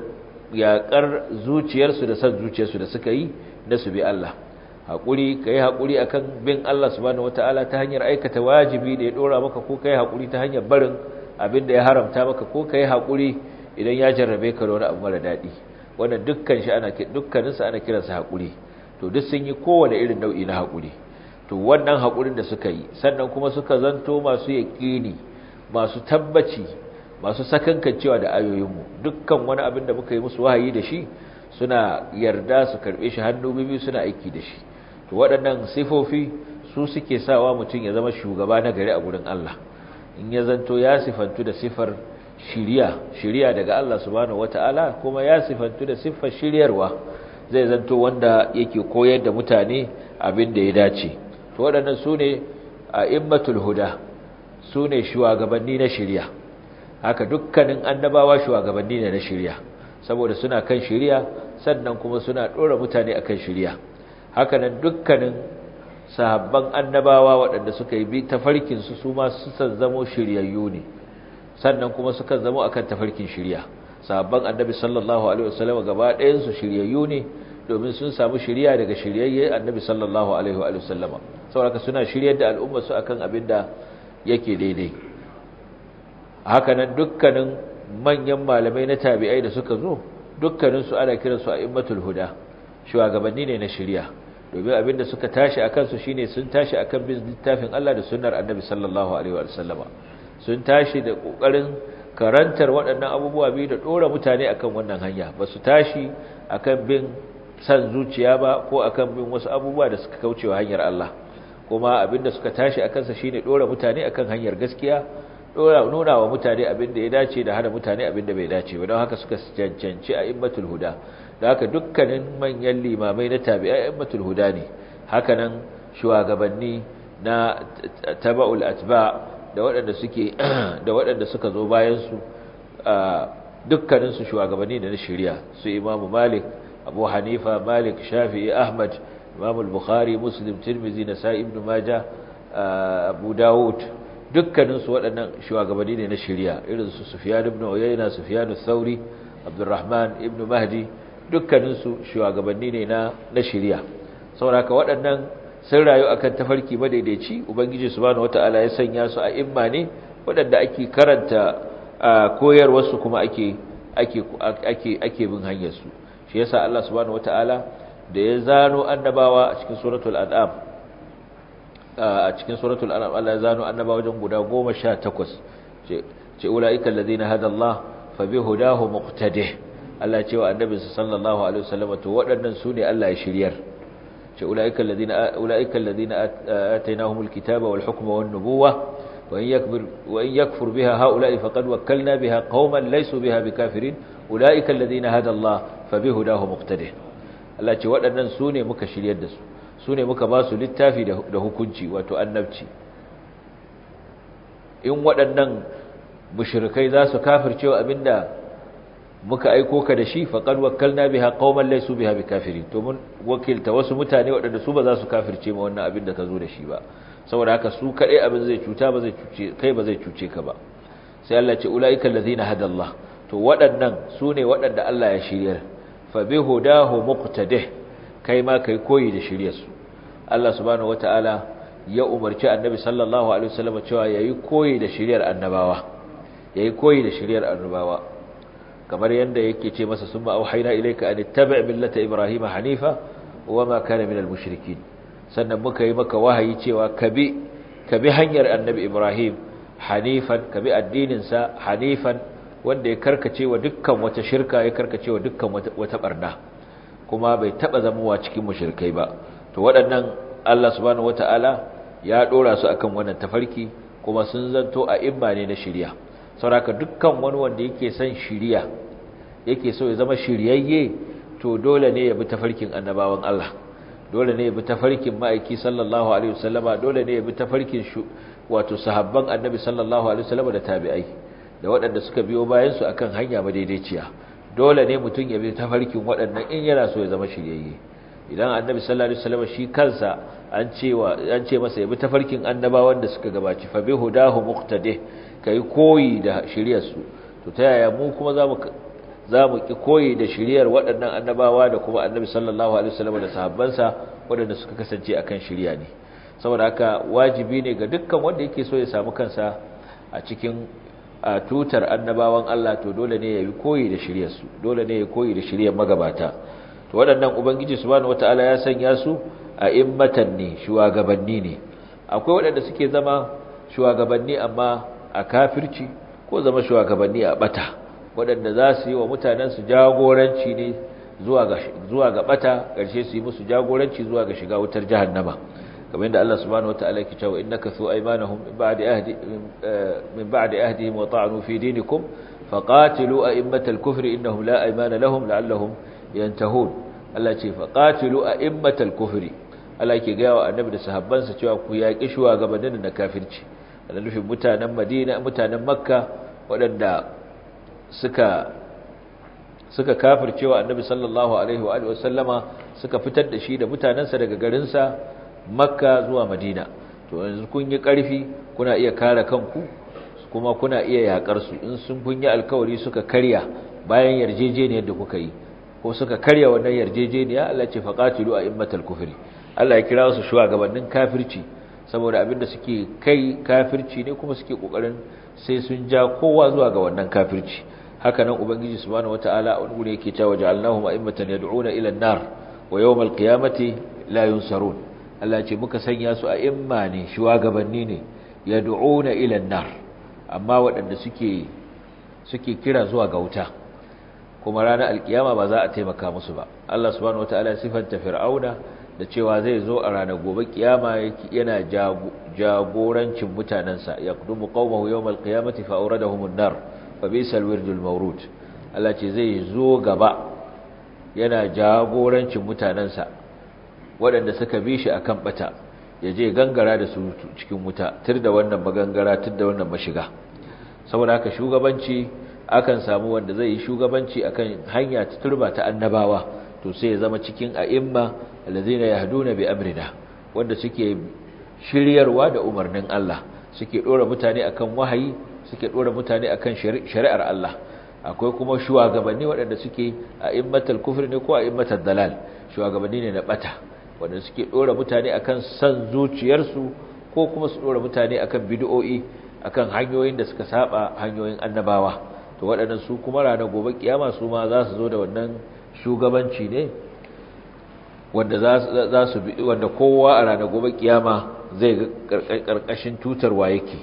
S1: yakar zuciyarsu da san zuciyarsu da suka yi na su bi Allah hakuri kai hakuri akan bin Allah subhanahu wataala ta hanyar aikata wajibi da ya dora maka ko kai hakuri ta hanyar barin abin da ya haramta maka ko kai hakuri idan ya jarrabe ka da wani abu mara daɗi wannan dukkan shi ana dukkaninsa ana kiransa haƙuri to duk sun yi kowane irin nau'i na haƙuri to wannan haƙurin da suka yi sannan kuma suka zanto masu yaƙini masu tabbaci masu sakankancewa da ayoyinmu dukkan wani abin da muka yi musu wahayi da shi suna yarda su karɓe shi hannu bibi suna aiki da shi to waɗannan sifofi su suke sawa mutum ya zama shugaba na gari a gurin Allah in ya zanto ya sifantu da sifar shiriya shiriya daga Allah subhanahu wataala kuma ya sifantu da siffar shiryarwa zai zanto wanda yake koyar da mutane abin da ya dace to waɗannan sune a'immatul huda sune shugabanni na shiriya haka dukkanin annabawa shugabanni ne na shiriya saboda suna kan shiriya sannan kuma suna dora mutane akan shiriya haka nan dukkanin sahabban annabawa waɗanda suka yi bi tafarkin su su ma su san zamo shiryayyu ne sannan kuma suka zama akan tafarkin shirya sahabban annabi sallallahu alaihi wasallam gaba ɗayan su shiryayyu ne domin sun samu shirya daga shiryayye annabi sallallahu alaihi wa sallama saboda suna shiryar da al'umma su akan abin da yake daidai haka nan dukkanin manyan malamai na tabi'ai da suka zo dukkanin su ana kiransu a'immatul huda shugabanni ne na shirya domin abin da suka tashi akan su shine sun tashi akan bin littafin Allah da sunnar annabi sallallahu alaihi wa sallama sun tashi da ƙoƙarin karantar waɗannan abubuwa biyu da ɗora mutane akan wannan hanya ba su tashi akan bin san zuciya ba ko akan bin wasu abubuwa da suka kauce wa hanyar Allah kuma abinda suka tashi a kansa shine ɗora mutane akan hanyar gaskiya ɗora nuna wa mutane abinda ya dace da hana mutane abinda bai dace ba don haka suka cancanci a immatul huda da haka dukkanin manyan limamai na tabi'a immatul huda ne haka nan shugabanni na taba'ul atba' da waɗanda suke da waɗanda suka zo bayan su dukkanin su shugabanni da na shari'a su Imam Malik Abu Hanifa Malik Shafi'i Ahmad Imam al-Bukhari Muslim Tirmidhi Nasa'i Ibn Majah Abu Dawud dukkanin su waɗannan shugabanni ne na shari'a irin su Sufyan ibn Uyayna Sufyan al-Thawri Abdurrahman ibn Mahdi dukkanin su shugabanni ne na na shari'a saboda waɗannan sun rayu akan tafarki madaidaici ubangiji subhanahu wataala ya sanya su a imma ne waɗanda ake karanta koyarwarsu kuma ake ake ake ake bin hanyar su shi yasa Allah subhanahu wataala da ya zano annabawa a cikin suratul an'am a cikin suratul an'am Allah ya zano annabawa wajen guda 18 ce ce ulaika alladhina hada Allah fa bihudahu muqtadih Allah ya ce wa annabi sallallahu alaihi wasallam to waɗannan su ne Allah ya shiryar أولئك الذين أولئك الذين آتيناهم الكتاب والحكم والنبوة وإن يكبر وإن يكفر بها هؤلاء فقد وكلنا بها قوما ليسوا بها بكافرين أولئك الذين هدى الله فبهداه مقتده Allah ce waɗannan su ne muka shiryar da su su ne muka ba su littafi da hukunci wato annabci in waɗannan mushrikai za su kafircewa abinda muka aiko ka da shi faqad wakkalna biha qauman laysu biha bikafirin to mun wakilta wasu mutane waɗanda su ba za su kafirce ma wannan abin da ka zo da shi ba saboda haka su kadai abin zai cuta ba zai cuce kai ba zai cuce ka ba sai Allah ce ulaika allazina hadallah to waɗannan su ne waɗanda Allah ya shiryar fa bihudahu muqtadih kai ma kai koyi da shiryar su Allah subhanahu wataala ya umarci annabi sallallahu alaihi wasallam cewa yayi koyi da shiryar annabawa yayi koyi da shiryar annabawa kamar yadda yake ce masa summa auhayna ilayka an ittabi' millata ibrahima hanifa wama kana minal mushrikin sannan muka yi maka wahayi cewa kabi kabi hanyar annabi Ibrahim hanifan kabi addinin sa hanifan wanda ya karkace wa dukkan wata shirka ya karkace wa dukkan wata barna kuma bai taba zamowa cikin mushrikai ba to waɗannan Allah subhanahu wataala ya dora su akan wannan tafarki kuma sun zanto a imma ne na shiriya saboda dukkan wani wanda yake son shiriya yake so ya zama shiryayye to dole ne ya bi tafarkin annabawan Allah dole ne ya bi tafarkin ma'aiki sallallahu alaihi wasallama dole ne ya bi tafarkin wato sahabban annabi sallallahu alaihi wasallama da tabi'ai da waɗanda suka biyo bayan su akan hanya madaidaiciya dole ne mutum ya bi tafarkin waɗannan in yana so ya zama shiryayye idan annabi sallallahu alaihi wasallama shi kansa an cewa an ce masa ya bi tafarkin annabawan da suka gabaci fa bi hudahu muqtadi kai koyi da shiryarsu to ta yaya mu kuma zamu za mu ki koyi da shiriyar waɗannan annabawa da kuma annabi sallallahu alaihi wasallam da sahabbansa waɗanda suka kasance akan shiriya ne saboda haka wajibi ne ga dukkan wanda yake so ya samu kansa a cikin tutar annabawan Allah to dole ne ya yi koyi da shiryarsu dole ne ya koyi da shiryar magabata to waɗannan ubangiji subhanahu wataala ya sanya su a immatan ne shugabanni ne akwai waɗanda suke zama shugabanni amma a kafirci ko zama shugabanni a bata waɗanda za su yi wa mutanensu jagoranci ne zuwa ga ɓata ƙarshe su yi musu jagoranci zuwa ga shiga wutar jahannama kamar yadda Allah subhanahu wata'ala yake cewa innaka su aymanahum min ba'di ahdi min ba'di ahdihim wa ta'anu fi dinikum faqatilu a'immatal kufri innahum la aymana lahum la'allahum yantahun Allah ce faqatilu a'immatal kufri Allah yake ga wa annabi da sahabbansa cewa ku yaƙi shugabannin na kafirci da nufin mutanen Madina mutanen Makka waɗanda suka suka kafircewa annabi sallallahu alaihi wa sallama suka fitar da shi da mutanansa daga garinsa makka zuwa madina to yanzu kun yi ƙarfi kuna iya kare kanku kuma kuna iya yakar su in sun kun yi alkawari suka karya bayan yarjejeniyar da kuka yi ko suka karya wannan yarjejeniya Allah ce faqatilu a'immatal kufri Allah ya kira su shugabannin kafirci saboda abinda suke kai kafirci ne kuma suke kokarin sai sun ja kowa zuwa ga wannan kafirci haka nan ubangiji subhanahu wataala wani gure yake cewa ja'alnahum a'immatan yad'una ila an-nar wa yawmal qiyamati la yunsarun Allah ce muka sanya su a imma ne shugabanni ne yad'una ila an-nar amma waɗanda suke suke kira zuwa ga wuta kuma ranar alkiyama ba za a taimaka musu ba Allah subhanahu wataala sifanta fir'auna da cewa zai zo a ranar gobe kiyama yana jagorancin mutanansa yaqdumu qaumahu yawmal qiyamati fa awradahum an-nar fa bisal wirdul mawrud Allah ce zai zo gaba yana jagorancin mutanansa waɗanda suka bi shi akan bata ya je gangara da su cikin wuta tur da wannan magangara tur da wannan mashiga saboda haka shugabanci akan samu wanda zai yi shugabanci akan hanya ta turba ta annabawa to sai ya zama cikin a'imma allazina yahduna bi amrina wanda suke shiryarwa da umarnin Allah suke dora mutane akan wahayi suke dora mutane akan shari'ar Allah akwai kuma shugabanni waɗanda suke a'immatul kufri ne ko a'immatul dalal shugabanni ne na bata wanda suke dora mutane akan san zuciyarsu ko kuma su dora mutane akan bid'o'i akan hanyoyin da suka saba hanyoyin annabawa to waɗannan su kuma ranar gobe kiyama su ma za su zo da wannan shugabanci ne wanda za su bi wanda kowa a ranar gobe kiyama zai ga karkashin tutarwa yake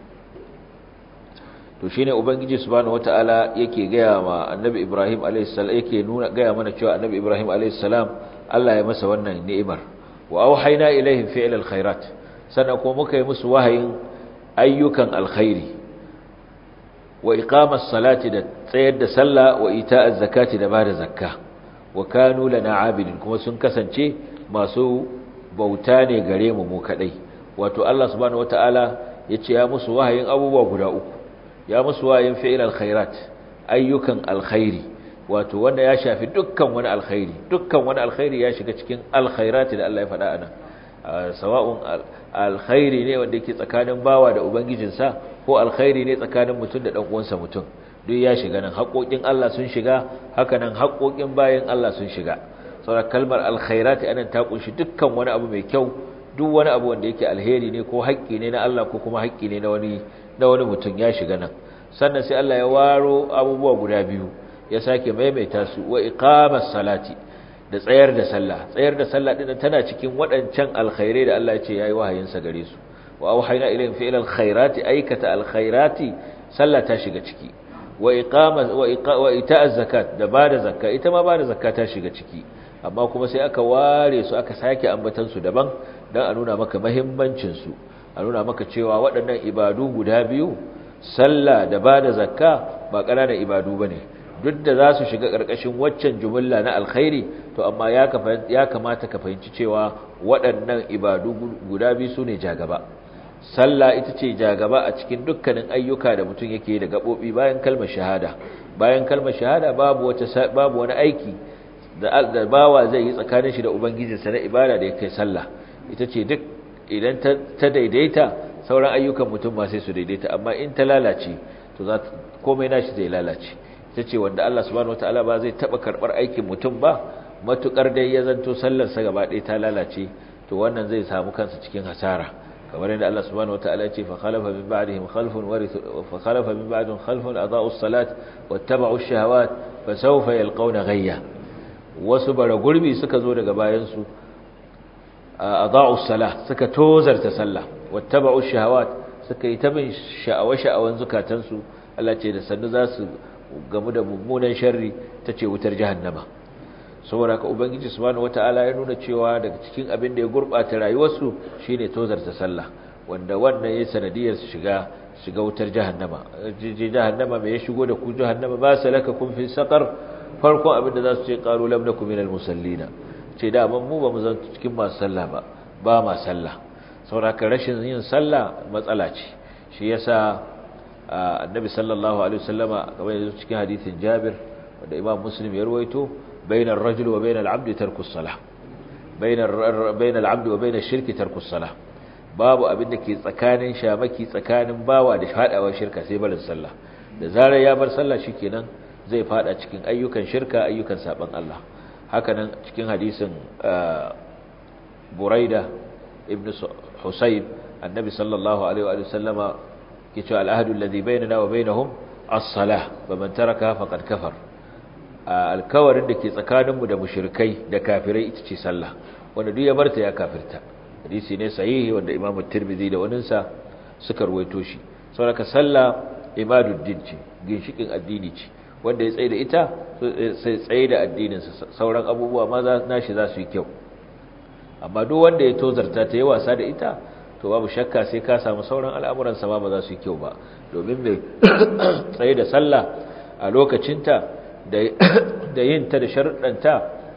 S1: to shine ubangiji subhanahu wataala yake gaya ma annabi ibrahim alayhis salam yake nuna gaya mana cewa annabi ibrahim alayhis salam Allah ya masa wannan ni'imar wa auhayna ilaihim fi'l alkhairat sannan kuma muka yi musu wahayin ayyukan alkhairi wa iqamas salati da tsayar da sallah wa ita'az zakati da bada zakka wa kanu lana abidin kuma sun kasance masu bauta ne gare mu mu kadai wato Allah subhanahu wataala yace ya musu wahayin abubuwa guda uku ya musu wahayin fi'il alkhairat ayyukan alkhairi wato wanda ya shafi dukkan wani alkhairi dukkan wani alkhairi ya shiga cikin alkhairati da Allah ya faɗa anan sawa'un alkhairi ne wanda yake tsakanin bawa da ubangijinsa ko alkhairi ne tsakanin mutum da dan uwansa mutum duk ya shiga nan haƙoƙin Allah sun shiga haka nan haƙoƙin bayan Allah sun shiga saboda kalmar alkhairati anan ta kunshi dukkan wani abu mai kyau duk wani abu wanda yake alheri ne ko haƙƙi ne na Allah ko kuma haƙƙi ne na wani na wani mutum ya shiga nan sannan sai Allah ya waro abubuwa guda biyu ya sake maimaita su wa iqamas salati da tsayar da sallah tsayar da sallah din tana cikin waɗancan alkhairai da Allah ya ce yayi wahayin sa gare su wa auhayna ilayhim fi ilal khairati aikata alkhairati sallah ta shiga ciki wa iqama wa wa ita'az zakat da bada zakka ita ma bada zakka ta shiga ciki amma kuma sai aka ware su aka sake ambatan su daban dan a nuna maka muhimmancin su a nuna maka cewa waɗannan ibadu guda biyu sallah da bada zakka ba ƙananan ibadu bane duk da za su shiga ƙarƙashin waccan jumla na alkhairi to amma ya kamata ka fahimci cewa waɗannan ibadu guda biyu su ne jagaba sallah ita ce jagaba a cikin dukkanin ayyuka da mutum yake da gaɓoɓi bayan kalmar shahada bayan kalmar shahada babu wata babu wani aiki da bawa zai yi tsakanin shi da ubangijinsa na ibada da ya kai sallah ita ce duk idan ta daidaita sauran ayyukan mutum ma sai su daidaita amma in ta lalace to za komai nashi zai lalace ta ce wanda Allah subhanahu wataala ba zai taba karbar aikin mutum ba matukar dai ya zanto sallar sa gaba ɗaya ta lalace to wannan zai samu kansa cikin hasara kamar yadda Allah subhanahu wataala ya ce fa khalafa min ba'dihim khalfun warithu fa khalafa min ba'dihim khalfun adaa'u as-salat wattaba'u ash-shahawat fa sawfa yalqawna ghayya wasu bara gurbi suka zo daga bayan su adaa'u as-salah suka tozarta sallah wattaba'u ash-shahawat suka yi ta bin sha'awa-sha'awan zukatansu Allah ce da sannu za su gamu da mummunan sharri ta ce wutar jahannama saboda ka ubangiji subhanahu wataala ya nuna cewa daga cikin abin da ya gurbata rayuwarsu shine tozarta sallah wanda wannan yayin sanadiyar su shiga shiga wutar jahannama je jahannama me ya shigo da ku jahannama ba salaka kun fi saqar farkon abin da za su ce qalu lam nakum minal musallina ce da ban mu ba mu zan cikin masu sallah ba ba ma sallah saboda ka rashin yin sallah matsala ce shi yasa annabi sallallahu alaihi wasallama kamar yanzu cikin hadisin Jabir wanda Imam Muslim ya ruwaito bainar rajul wa bainal abdi tarkus salah bainar bainal abdi wa bainash shirki tarkus salah babu abin da ke tsakanin shamaki tsakanin bawa da fadawa shirka sai barin sallah da zarar ya bar sallah shikenan zai fada cikin ayyukan shirka ayyukan saban Allah hakanan cikin hadisin Buraida ibn Husayb annabi sallallahu alaihi wa sallama yace al-ahdu alladhi bainana wa bainahum as-salah faman taraka faqad kafar alkawarin da ke tsakaninmu da mushrikai da kafirai ita ce sallah wanda duk ya barta ya kafirta hadisi ne sahihi wanda Imam Tirmidhi da waninsa suka ruwaito shi saboda sallah ibaduddin ce ginshikin addini ce wanda ya tsaye da ita sai tsaye da addinin sa sauran abubuwa ma za nashi za su yi kyau amma duk wanda ya tozarta ta yi wasa da ita to babu shakka sai ka samu sauran al'amuran sa ma ba za su yi kyau ba domin mai tsaye da sallah a lokacinta da yin ta da sharuɗanta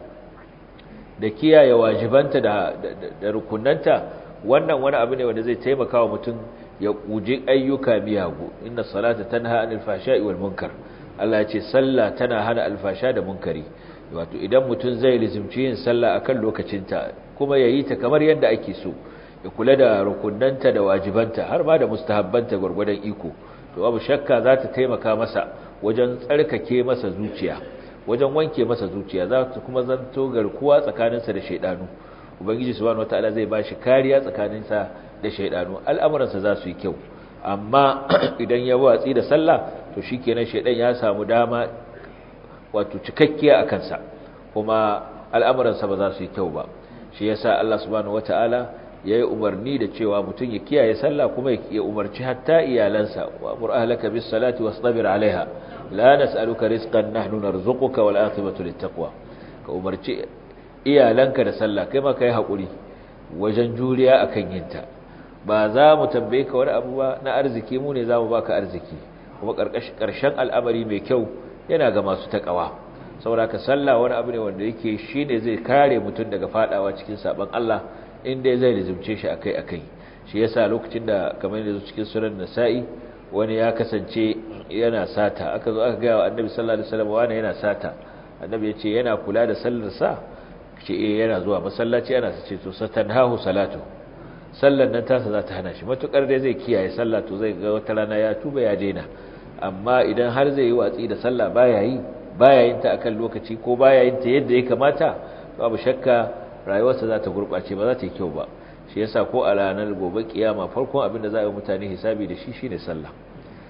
S1: da kiyaye wajibanta da rukunanta wannan wani abu ne wanda zai taimaka wa mutum ya kuje ayyuka miyagu inna salata tanha anil fahsha'i wal munkar Allah ya ce sallah tana hana alfasha da munkari wato idan mutum zai lizimci yin sallah akan lokacinta kuma yayi ta kamar yadda ake so ya kula da rukunanta da wajibanta har ma da mustahabbanta gurgurdan iko to abu shakka za ta taimaka masa wajen tsarkake masa zuciya wajen wanke masa zuciya za ta kuma zanto garkuwa tsakaninsa da shaidanu ubangiji subhanahu wataala zai bashi kariya tsakaninsa da shaidanu al'amuransa za su yi kyau amma idan ya watsi da sallah to shikenan shaidan ya samu dama wato cikakkiya a kansa kuma al'amuransa ba za su yi kyau ba shi yasa Allah subhanahu wataala yayi umarni da cewa mutum ya kiyaye sallah kuma ya umarci hatta iyalansa wa amur ahlaka bis salati wastabir alaiha la nas'aluka rizqan nahnu narzuquka wal aqibatu littaqwa ka umarci iyalanka da sallah kai ma kai hakuri wajen juriya akan yinta ba za mu tambaye ka wani abu ba na arziki mu ne zamu baka arziki kuma karshen al'amari mai kyau yana ga masu takawa saboda ka sallah wani abu ne wanda yake shine zai kare mutum daga fadawa cikin saban Allah inda zai rizumce shi akai akai shi yasa lokacin da kamar yanzu cikin sunan nasa'i wani ya kasance yana sata aka zo aka gaya wa annabi sallallahu alaihi wasallam wani yana sata annabi ya ce yana kula da sallar sa ce eh yana zuwa masallaci yana sace to satanhahu salatu sallar nan tasa za ta hana shi matukar dai zai kiyaye sallah to zai ga wata rana ya tuba ya daina amma idan har zai yi watsi da sallah baya yi baya yin ta akan lokaci ko baya yin ta yadda ya kamata babu shakka rayuwarsa za ta gurɓace ba za ta yi kyau ba shi yasa ko a ranar gobe kiyama farkon abin da za a yi mutane hisabi da shi shine sallah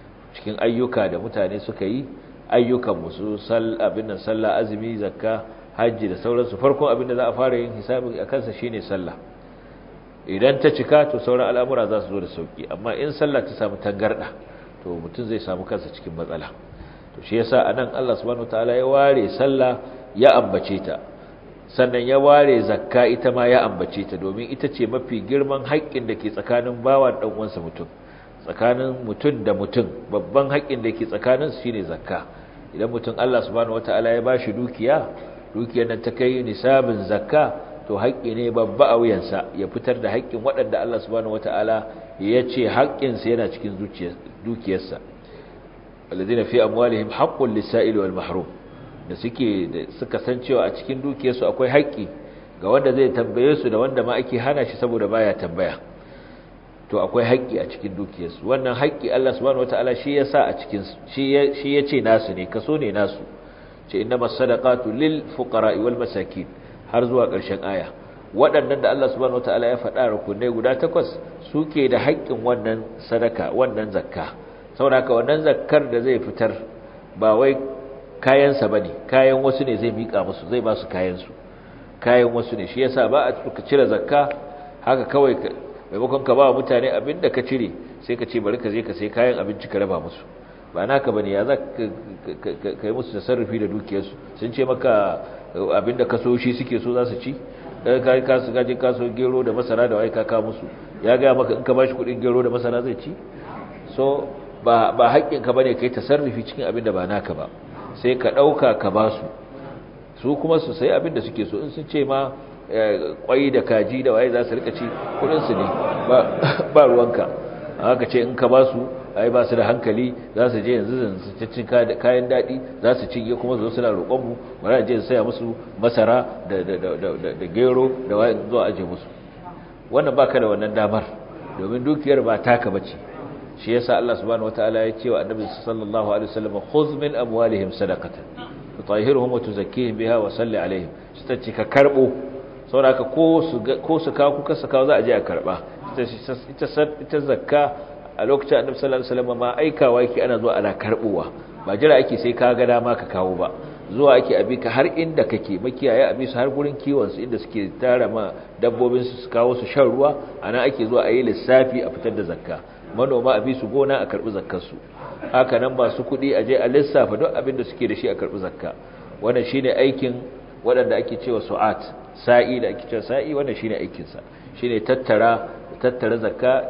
S1: cikin ayyuka da mutane suka yi ayyukan musu abin nan sallah azumi zakka hajji da sauransu farkon abin da za a fara yin hisabi a kansa shine sallah idan ta cika to sauran al'amura za su zo da sauki amma in sallah ta samu tangarda to mutum zai samu kansa cikin matsala to shi yasa anan Allah subhanahu wataala ya ware sallah ya ambace ta sannan ya ware zakka ita ma ya ambace ta domin ita ce mafi girman haƙƙin da ke tsakanin bawa da uwansa mutum tsakanin mutum da mutum babban haƙƙin da ke tsakanin su shine zakka idan mutum Allah subhanahu wataala ya bashi dukiya dukiyar nan ta kai nisabin zakka to haƙƙi ne babba a wuyansa ya fitar da haƙƙin waɗanda Allah subhanahu wataala ya ce haƙƙinsa yana cikin dukiyarsa alladhina fi amwalihim haqqun lis-sa'il wal mahrum da suke suka san cewa a cikin dukiyarsu akwai haƙƙi ga wanda zai tambaye su da wanda ma ake hana shi saboda baya tambaya to akwai haƙƙi a cikin dukiyarsu wannan haƙƙi Allah subhanahu wataala shi ya sa a cikin shi ya shi yace nasu ne kaso ne nasu ce innamas sadaqatu lil fuqara'i wal masakin har zuwa ƙarshen aya waɗannan da Allah subhanahu wataala ya faɗa rukunai guda takwas suke da haƙƙin wannan sadaka wannan zakka saboda haka wannan zakkar da zai fitar ba wai kayansa ba ne kayan wasu ne zai miƙa musu zai ba su kayansu kayan wasu ne shi yasa ba a ka cire zakka haka kawai maimakon ka ba wa mutane abin da ka cire sai ka ce bari ka je ka sai kayan abinci ka raba musu ba naka bane ya za ka yi musu tasarrufi da dukiyarsu sun ce maka abin da kaso shi suke so za su ci ka yi kasu gaje kaso gero da masara da waika ka musu ya gaya maka in ka ba shi kuɗin gero da masara zai ci so ba haƙƙinka ba ne ka yi tasarrufi cikin abin da ba naka ba sai ka ɗauka ka ba su su kuma su sai abin da suke so in sun ce ma kwai da kaji da waye za su rika ci kudinsu ne ba ruwanka haka ce in ka ba su ai ba su da hankali za su je yanzu su cin kayan daɗi za su cinye kuma zo suna roƙonmu bari je su saya musu masara da gero da waye zuwa aje musu wannan baka da wannan damar domin dukiyar ba taka bace shi yasa Allah subhanahu wataala ya ce wa annabi sallallahu alaihi wasallam khudh min amwalihim sadaqatan tutahhiruhum wa tuzakkihim biha wa salli alaihim ta ce ka karbo saboda ko su ko su ka kuka saka za a je a karba ita ita zakka a lokacin annabi sallallahu alaihi wasallam ma aikawa yake ana zuwa ana karbowa ba jira ake sai ka ga dama ka kawo ba zuwa ake abi ka har inda kake makiyaya abi su har gurin kiwon su inda suke tara ma dabbobin su su kawo su shan ruwa ana ake zuwa a yi lissafi a fitar da zakka manoma a bi su gona a karbi zakkarsu haka nan masu kuɗi a je a lissafa duk abin da suke da shi a karbi zakka wannan shine aikin waɗanda ake cewa su'at sa'i da ake cewa sa'i wannan shine aikin sa shine tattara tattara zakka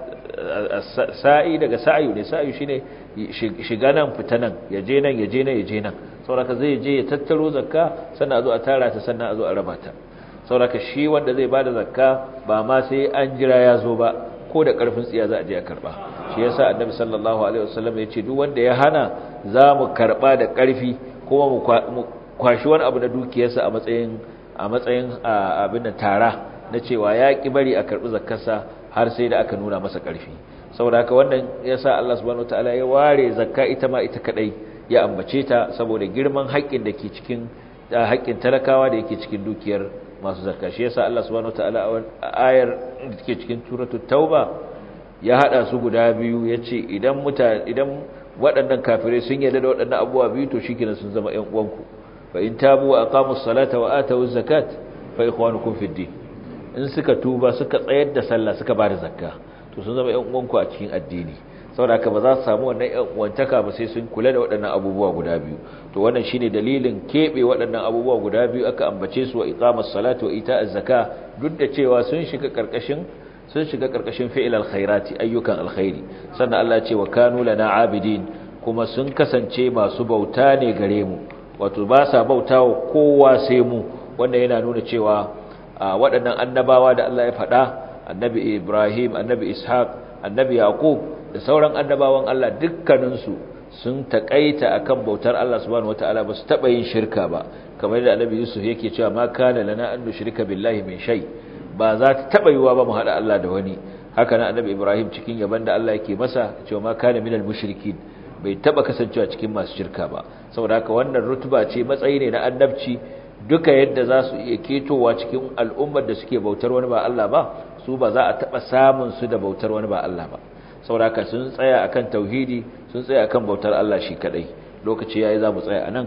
S1: sa'i daga sa'ayu ne sa'ayu shine shiga nan fita nan ya je nan ya je nan ya je nan saboda zai je ya tattaro zakka sannan a zo a tara ta sannan a zo a raba ta saboda shi wanda zai bada zakka ba ma sai an jira ya zo ba ko da karfin tsiya za a je a karba shi yasa annabi sallallahu alaihi wasallam ya ce duk wanda ya hana za mu karba da karfi kuma mu kwashi wani abu na dukiyarsa a matsayin a matsayin abin da tara na cewa ya ki bari a karbi zakkarsa har sai da aka nuna masa karfi saboda haka wannan yasa Allah subhanahu wataala ya ware zakka ita ma ita kadai ya ambace ta saboda girman haƙƙin da ke cikin haƙƙin talakawa da yake cikin dukiyar masu zakka shi yasa Allah subhanahu wataala a ayar da take cikin suratul tauba ya hada su guda biyu yace idan mutane idan waɗannan kafirai sun yarda da waɗannan abubuwa biyu to shikenan sun zama ƴan uwanku fa in tabu wa aqamus salata wa atawuz zakat fa ikhwanukum fid din in suka tuba suka tsayar da sallah suka bada zakka to sun zama ƴan uwanku a cikin addini saboda haka ba za su samu wannan ƴan uwantaka ba sai sun kula da waɗannan abubuwa guda biyu to wannan shine dalilin kebe waɗannan abubuwa guda biyu aka ambace su wa iqamus salati wa ita'az zaka duk da cewa sun shiga karkashin sun shiga karkashin fi'il alkhairati ayyukan alkhairi sannan Allah ya ce wa kanu lana abidin kuma sun kasance masu bauta ne gare mu wato ba sa bautawa kowa sai mu wanda yana nuna cewa waɗannan annabawa da Allah ya faɗa annabi Ibrahim annabi Ishaq annabi Yaqub da sauran annabawan Allah dukkaninsu sun takaita akan bautar Allah subhanahu wataala ba su taba yin shirka ba kamar yadda annabi Yusuf yake cewa ma kana lana an nushrika billahi min shay ba za ta taba yiwa ba mu hada Allah da wani haka nan annabi Ibrahim cikin yaban da Allah yake masa cewa ma kana minal mushrikin bai taba kasancewa cikin masu shirka ba saboda haka wannan rutuba ce matsayi ne na annabci duka yadda za su iya ketowa cikin al'ummar da suke bautar wani ba Allah ba su ba za a taba samun su da bautar wani ba Allah ba saboda haka sun tsaya akan tauhidi sun tsaya akan bautar Allah shi kadai lokaci yayi za mu tsaya anan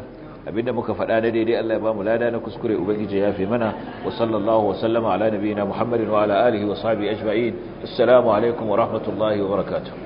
S1: abinda muka faɗa na daidai Allah ya ba mu lada na kuskure ubangiji ya fi mana wa sallallahu wa sallama ala nabiyina muhammadin wa ala alihi wa sahbihi ajma'in assalamu alaikum wa rahmatullahi wa barakatuh